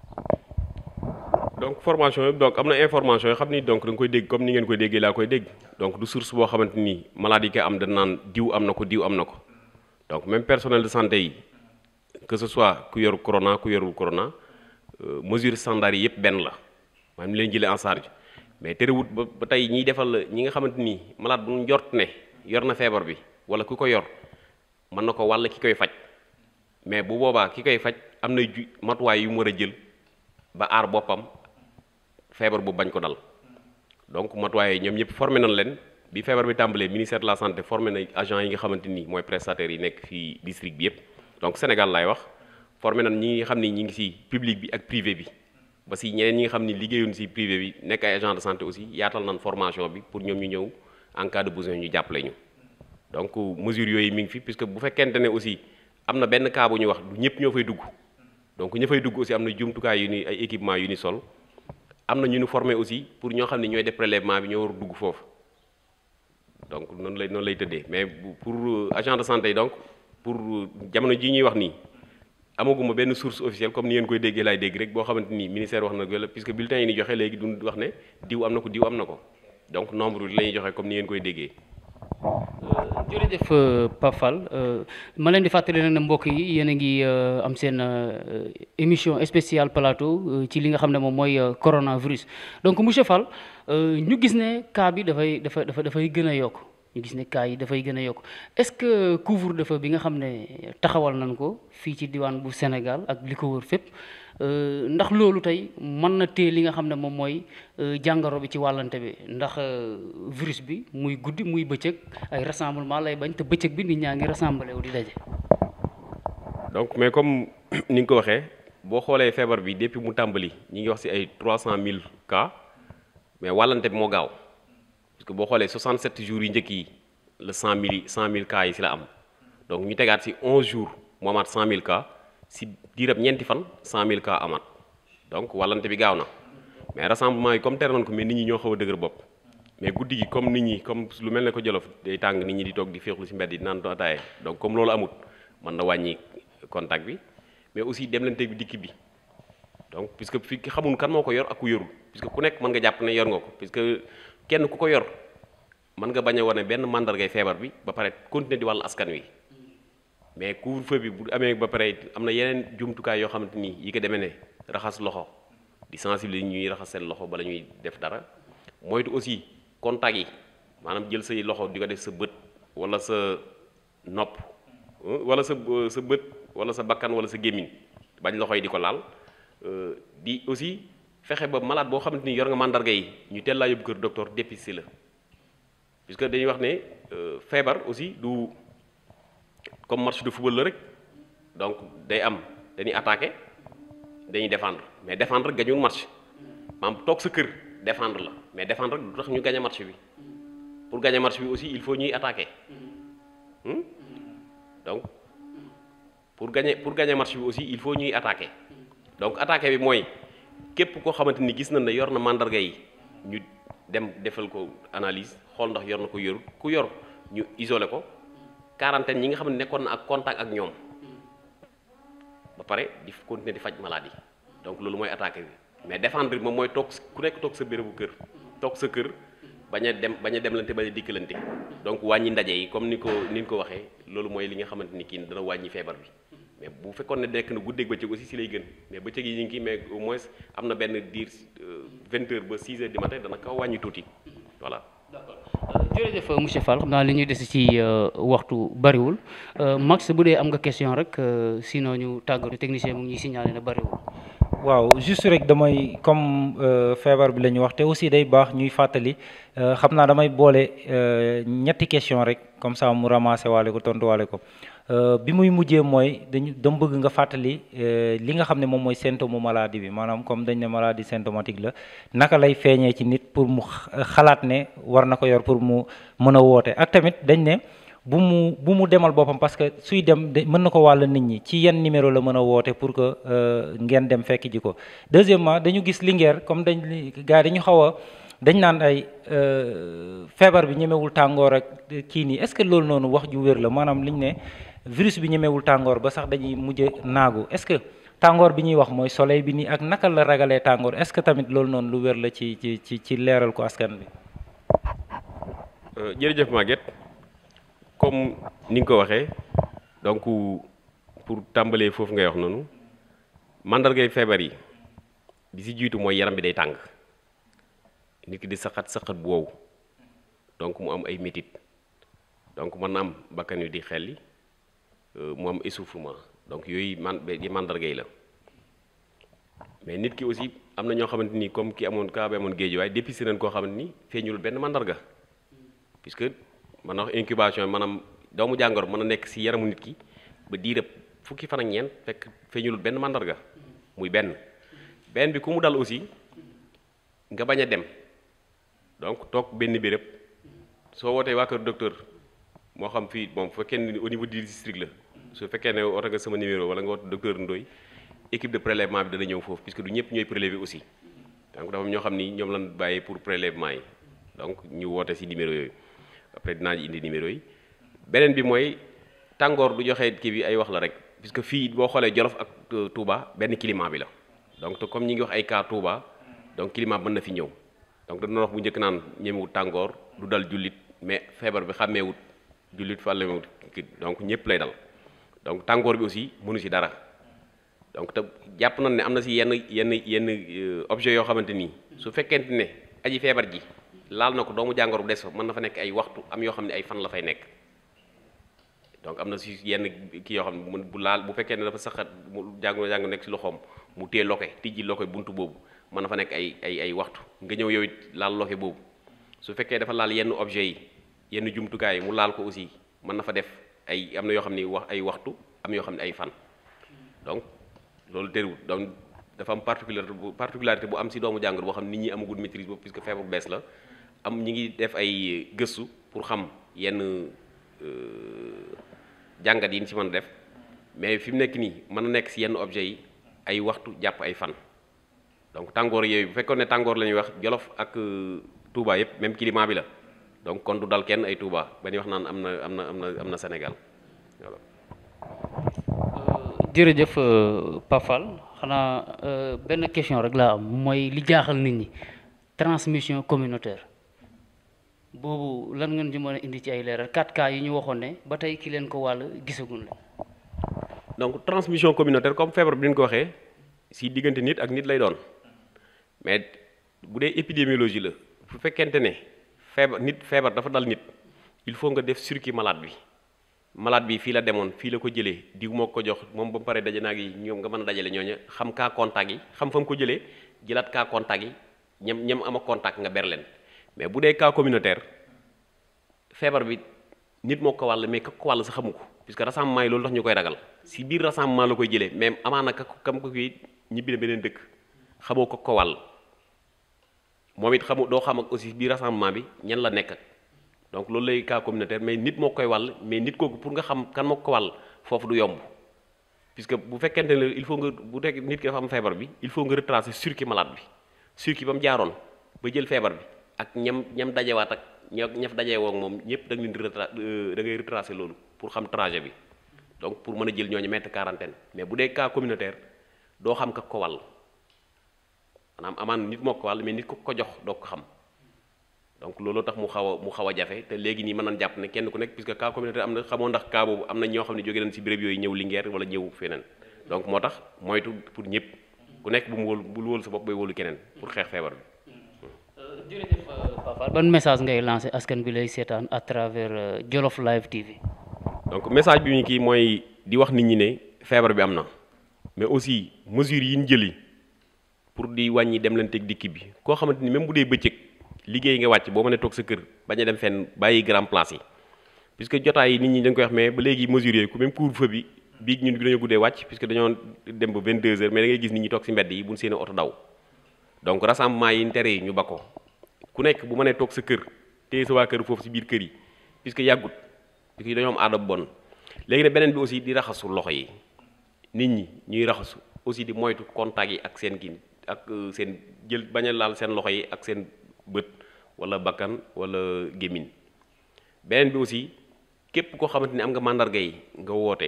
donc formation yëpp donc am na information yoo xam ni donc da nga koy dégg comme ni ngeen koy déggee laa koy dégg donc du source boo xamante ni maladie yi koy am da naan diw am na ko diw am na ko donc même personnel de santé yi que ce soit ku yoru corona ku yorul corona euh, mesure standard yi yëpp benn la maanaam ni leen jëlee en charge mais terewut ba ba tey ñiy defal ñi nga xamante ni malade bu ñu njort ne yor na feebar bi wala ku ko yor mën na ko wàll ki koy faj mais bu boobaa ki koy faj am na ju matuwaay yu mu war a jël ba aar boppam feebar bu bañ ko dal donc matuwaay ñoom ñëpp formé nañ leen bi feebar bi tàmbalee ministère de la santé formé na agent yi nga xamante ni mooy prestataires yi nekk fii district bi yëpp donc Sénégal laay wax formé nañ ñi nga xam ni ñi ngi ci public bi ak privé bi ba si ñeneen ñi nga xam ni liggéeyuñ ci privé bi nekk ay agent de santé aussi yaatal nañ formation bi pour ñoom ñu ñëw en cas de besoin ñu jàppale ñu donc mesures yooyu mi ngi fi puisque bu fekkente ne aussi am na benn cas bu ñu wax du ñëpp ñoo fay dugg donc ña fay dugg aussi am na jumtukaay yu ni ay équipement yu ni sol am na ñu ñu formé aussi pour ñoo xam ne ñooy def prélèvement bi ñoo war a dugg foofu donc noonu lay noonu lay tëddee mais bu- pour euh, agent de santé yi donc pour euh, jamono ji ñuy wax nii amaguma benn source officielle comme ni ngeen koy déggee laay dégg rek boo xamante ni ministère wax na ko la puisque bulletin yi ni joxe léegi du wax ne diw am na ko diw am na ko donc nombre bi la ñuy joxe comme ni ngeen koy déggee. jërëjëf euh, Pape Fall euh, ma leen di fàttali nag ne mbokk yi yéen a ngi euh, am seen euh, émission spéciale plateau euh, ci li nga xam ne moom mooy euh, coronavirus donc monsieur Fall euh, ñu gis ne cas bi dafay dafa dafa dafay gën a yokk ñu gis ne cas yi dafay gën a yokk est-ce que couvre-feu bi nga xam ne taxawal nañ ko fii ci diwaan bu Sénégal ak li ko wër fépp euh, ndax loolu tey mën na téye li nga xam ne moom mooy euh, jàngoro bi ci wàllante bi ndax euh, virus bi muy guddi muy bëccëg ay rassemblement lay bañ te bëccëg bi nit ñaa ngi rassemblé wu di daje. donc mais comme ni nga ko waxee boo xoolee feebar bi depuis mu tàmbali ñi ngi wax ci ay 300000 cas mais wàllante bi moo gaaw parce que boo xoolee 67 jours yi njëkk yi la 100000 yi 100000 cas yi ci la am donc ñu tegaat ci 11 jours mu amaat 100000 cas ci diirab ñeenti fan 100000 cas amaat donc wàllante bi gaaw na mais rassemblement yi comme tere nañ ko mais nit ñi ñoo xaw a dëgër bopp mais guddi gi comme nit ñi comme lu mel ne ko Jolof day tàng nit ñi di toog di féexlu ci mbedd yi naan ataaye donc comme loolu amut mën na wàññi contact bi mais aussi demlante bi dikk bi donc puisque fi xamul kan moo ko yor ak ku yorul puisque ku nekk mën nga jàpp ne yor nga ko puisque kenn ku ko yor mën nga bañ a wane benn mandargay feebar bi ba pare continuer di wàll askan wi mais couvre-feu bi bu amee ba pare am na yeneen jumtukaay yoo xamante ni yi ko demee ne raxas loxo di sensibiliser ñuy raxas seen loxo bala ñuy def dara moytu aussi contact yi maanaam jël say loxo di ko def sa bët wala sa nopp euh, wala sa euh, sa bët wala sa bakkan wala sa gémmiñ bañ loxo yi di ko laal euh, di aussi fexe ba malade boo xamante ni yor nga mandarga yi ñu teel laa yóbbu kër docteur dépister la puisque dañuy wax ne euh, feebar aussi du comme match de football la rek donc day am dañuy attaquer dañuy défendre mais défendre rek gañul match maanaam toog sa kër défendre la mais défendre rek du tax ñu gagné match bi pour gagner match bi aussi il faut ñuy attaquer Hmm? donc pour gagner pour gagner match bi aussi il faut ñuy attaquer donc attaquer bi mooy képp koo xamante ni gis nañ ne yor na mandarga yi ñu dem defal ko analyse xool ndax yor na ko yorul ku yor ñu isolé ko quarantaine ñi nga xam ne nekkoon na ak contact ak ñoom ba pare di continuer di faj maladie donc loolu mooy attaquer bi mais défendre bi moom mooy toog ku nekk toog sa bérébu kër toog sa kër bañ a dem bañ a demlante bañ a dikkalante donc wàññi ndaje yi comme ni ko ni ñu ko waxee loolu mooy li nga xamante ni kii dana wàññi feebar bi mais bu fekkoon ne nekk na guddeeg bëccëg aussi si lay gën mais bëccëg yi ñu ngi kii mais au moins am na benn diir vingt heures ba six heures du matin dana kaw wàññi tuuti voilà jërëjëf monsieur Fall xam naa li ñuy des ci waxtu bariwul Max bu dee am nga question rek sinon ñu tàggatu technicien mu ngi ñuy signalé na bariwul. waaw juste rek damay comme feebar bi la ñu wax te aussi day baax ñuy fàttali xam naa damay boole ñetti question rek comme ça mu ramassé waale ko tontuwaale ko bi muy mujjee mooy dañu dama bëgg nga fàttali li nga xam ne moom mooy symptôme maladie bi maanaam comme dañ ne maladie symptomatique la naka lay feeñee ci nit pour mu xalaat ne war na ko yor pour mu mën a woote ak tamit dañ ne bu mu bu mu demal boppam parce que suy dem de mën na ko wàll nit ñi ci yan numéro la mën a woote pour que ngeen dem fekk ji ko deuxièmement dañu gis Linguère comme dañ gars yi dañu xaw a dañ naan ay feebar bi ñemewul tàngoor ak kii nii est-ce que loolu noonu wax ju wér la maanaam liñ ne virus bi ñemewul tàngoor ba sax dañuy mujj naagu est-ce que tàngoor bi ñuy wax mooy soleil bi nii ak naka la ragalee tàngoor est-ce que tamit loolu noonu lu wér la ci ci ci ci leeral ko askan bi. jërëjëf Maguette comme ni nga ko waxee donc pour tàmbalee foofu ngay wax noonu mandargay feebar yi bi si jiitu mooy yaram bi day tàng nit ki di saxat saxat bu wow donc mu am ay métit donc mën na am bakkan yu di xelli mu am essoufflement donc yooyu man yi mandarga yi la mais nit ki aussi am na ñoo xamante ni comme ki amoon kaa bi amoon géej waaye dépisté nañ koo xamante ni feeñul benn mandarga puisque man na wax incubation maanaam doomu jàngoro mën a nekk si yaramu nit ki ba diirëb fukki fan ak ñeent fekk feeñul benn mandarga muy benn benn bi ku mu dal aussi nga bañ a dem donc toog benn béréb soo wootee waa kër docteur moo xam fii moom bu fekkee ne au niveau du district la su fekkee ne woote nga sama numéro wala nga woote docteur Ndoye équipe de prélèvement bi dana ñëw foofu puisque du ñëpp ñooy prélever aussi donc dafa am ñoo xam ni ñoom lañ bàyyi pour prélèvement yi donc ñu woote si numéro yooyu après dinaa indi numéro yi beneen bi mooy tàngoor du joxe kii bi ay wax la rek puisque fii boo xoolee Jolof ak Touba benn climat bi la donc te comme ñi ngi wax ay cas Touba donc climat mën na fi ñëw donc dañu wax bu njëkk naan ñemewut tàngoor du dal jullit mais feebar bi xàmmeewut jullit fàllewut donc ñëpp lay dal donc tàngoor bi aussi mënu si dara donc te jàpp nañ ne am na si yenn yenn yenn objet yoo xamante nii su fekkente ne aji feebar ji laal na ko doomu jàngoro bu des fa mën na fa nekk ay waxtu am yoo xam ne ay fan la fay nekk donc am na si yenn kii yoo xam ne bu laal bu fekkee ne dafa saxat mu jàngoro jàngoro nekk si loxoom mu téye loke tijji loke buntu boobu mën na fa nekk ay ay ay waxtu nga ñëw yow it laal loke boobu su fekkee dafa laal yenn objet yi yenn jumtukaay yi mu laal ko aussi mën na fa def ay am na yoo xam ne wax ay waxtu am yoo xam ne ay fan donc loolu terewul donc dafa am particularité bu particularité bu am si doomu jàngoro boo xam ne nit ñi amagul maîtrise boobu puisque feebar bu bees la am ñi ngi def ay gëstu pour xam yenn jàngat yi ñu si mën a def mais fi mu nekk nii mën na nekk si yenn objet yi ay waxtu jàpp ay fan donc tàngoor yooyu bu fekkoon ne tàngoor la ñuy wax Jolof ak Touba yëpp même climat bi la donc kon du dal kenn ay Touba ba ñuy wax naan am na am na am na am na Sénégal voilà. jërëjëf Pafal xanaa benn question rek laa am mooy li jaaxal nit ñi transmission communautaire boobu lan ngeen ci mën a indi ci ay leeral 4 cas yi ñu waxoon ne ba tey ki leen ko wàll gisaguñ la. donc transmission communautaire comme feebar bi ni ñu ko waxee si diggante nit ak nit lay doon mais bu dee épidémiologie la bu fekkente ne feebar nit feebar dafa dal nit il faut nga def circuit malade bi malade bi fii la demoon fii la ko jëlee diw moo ko jox moom ba mu paree daje naag yi ñoom nga mën a dajale ñooñu xam cas contact yi xam fa mu ko jëlee jëlaat cas contact yi ñam ñam ama contact nga ber leen mais bu dee cas communautaire feebar bi nit moo ko wàll mais ka ko wàll sa xamu ko puisque rassemblement yi loolu tax ñu koy ragal si biir rassemblement la koy jëlee mais amaana ka kam ko kii ñibbi na beneen dëkk xamoo ko ko wàll moom it xamu doo xam ak aussi biir rassemblement bi ñan la nekk ak donc loolu lay cas communautaire mais nit moo koy wàll mais nit kooku pour nga xam kan moo ko wàll foofu du yomb puisque bu fekkente ne il faut nga bu nekk nit ki dafa am feebar bi il faut nga retracer circuit malade bi circuit ba mu jaaroon ba jël feebar bi ak ñam ñam dajewaat ak ña ñaf dajee woog moom ñëpp da nga leen di retra da ngay retracer loolu pour xam trajet bi donc pour mën a jël ñooñu mettre quarantaine mais bu dee cas communautaire doo xam ka ko wàll maanaam amaan nit moo ko wàll mais nit ko ko jox doo ko xam donc looloo tax mu xaw a mu xaw a jafe te léegi nii mën nañ jàpp ne kenn ku nekk puisque cas communautaire am na xamoo ndax cas boobu am na ñoo xam ne jóge nañ ci béréb yooyu ñëw Linguère wala ñëw feneen donc moo tax moytu pour ñëpp ku nekk bu mu wóolu bul wóolu sa bopp bay wóolu keneen pour xeex feebar bi jërëjëf Papa ban message ngay lancé askan bi lay seetaan à travers Jolof Live TV. donc message bi ñu kii mooy di wax nit ñi ne feebar bi am na mais aussi mesures yi ñu jëli pour di wàññi dem leen teg dikki bi koo xamante ni même bu dee bëccëg liggéey nga wàcc boo mënee toog sa kër bañ a dem fenn bàyyi grand place yi puisque jotaay yi nit ñi dañ koy wax mais ba léegi mesures yooyu ku même couvre-feu bi bii ñun bi dañoo guddee wàcc puisque dañoo dem ba 22 heures mais da ngay gis nit ñi toog ci mbedd yi buñ seen oto daw donc rassemblement yi tere yi ñu ba ko ku nekk bu mënee toog sa kër téye sa waa kër foofu ci biir kër yi puisque yàggut puisque dañoo am aada bu bon léegi ne beneen bi aussi di raxasu loxo yi nit ñi ñuy raxasu aussi di moytu contact yi ak seen kii ak seen jël bañ a laal seen loxo yi ak seen bët wala bakkan wala gémmiñ beneen bi aussi képp koo xamante ni am nga màndarga yi nga woote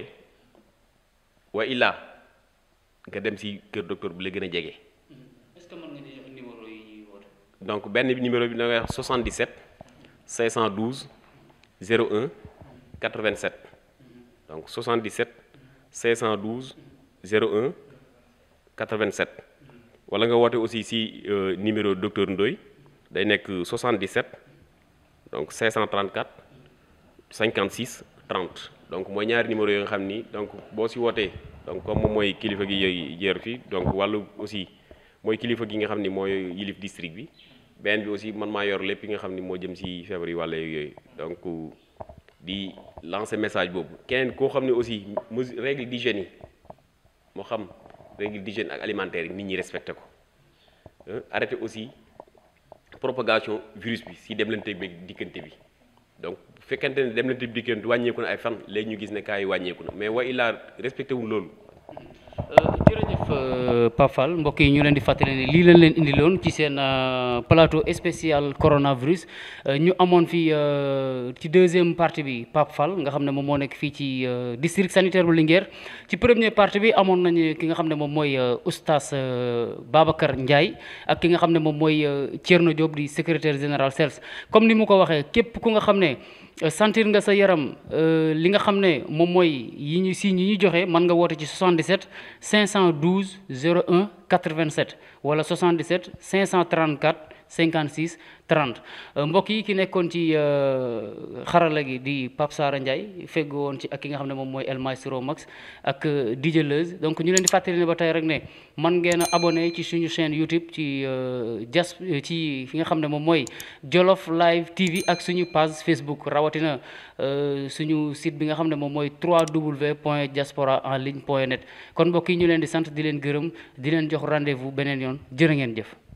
wa illaa nga dem ci kër docteur bi la gën a jege. est-ce que mën nga jox numéro yi ñuy woote. donc benn bi numéro bi da ngay wax 77 512 01 87 donc 77 512 01 87 wala nga woote aussi ci numéro docteur Ndoye day nekk 77 donc 534 56 30 donc mooy ñaari numéro yoo nga xam ni donc boo ci wootee donc comme moom mooy kilifa gi yooyu jeer fi donc wàllu aussi mooy kilifa gi nga xam ni mooy yilif district bi benn bi aussi man maa yor lépp yi nga xam ni moo jëm ci feebar yi wàll yooyu donc di lancer message boobu keneen koo xam ne aussi mesure règle d'hygiène yi moo xam règle d'hygiène ak alimentaire yi nit ñi respecté ko arrêté aussi propagation virus bi si demlante bi dikkante bi donc bu fekkente ne demlante bi dikkante wàññeeku na ay fan léegi ñu gis ne cas yi wàññeeku na mais wa illaa respecté wul loolu jërëjëf Pape Fall mbokk yi ñu leen di fàttali ne lii lañ leen indiloon ci seen plateau spécial coronavirus ñu amoon fii ci deuxième partie bi Pape Fall nga xam ne moom moo nekk fii ci district sanitaire bu Linguère ci première partie bi amoon nañu ki nga xam ne moom mooy oustaz Babacar Ndiaye ak ki nga xam ne moom mooy Thierno Diop di secrétaire général CELS comme ni mu ko waxee képp ku nga xam ne sentir nga sa yaram li nga xam ne moom mooy yi ñu signes yi ñu joxe mën nga woote ci 77 512 01 87 wala 77 534 56 30 mbokk yi ki nekkoon ci xarala gi di Pape Sara Ndiaye fegg woon ci ak ki nga xam ne moom mooy El Maestro Max ak DJ Leuz donc ñu leen di fàttali ne ba tey rek ne man ngeen a abonné ci suñu chaîne YouTube ci jas ci fi nga xam ne moom mooy Jolof Live TV ak suñu page Facebook rawatina suñu site bi nga xam ne moom mooy 3w point diaspora en ligne point net kon mbokk yi ñu leen di sant di leen gërëm di leen jox rendez-vous beneen yoon jërë ngeen jëf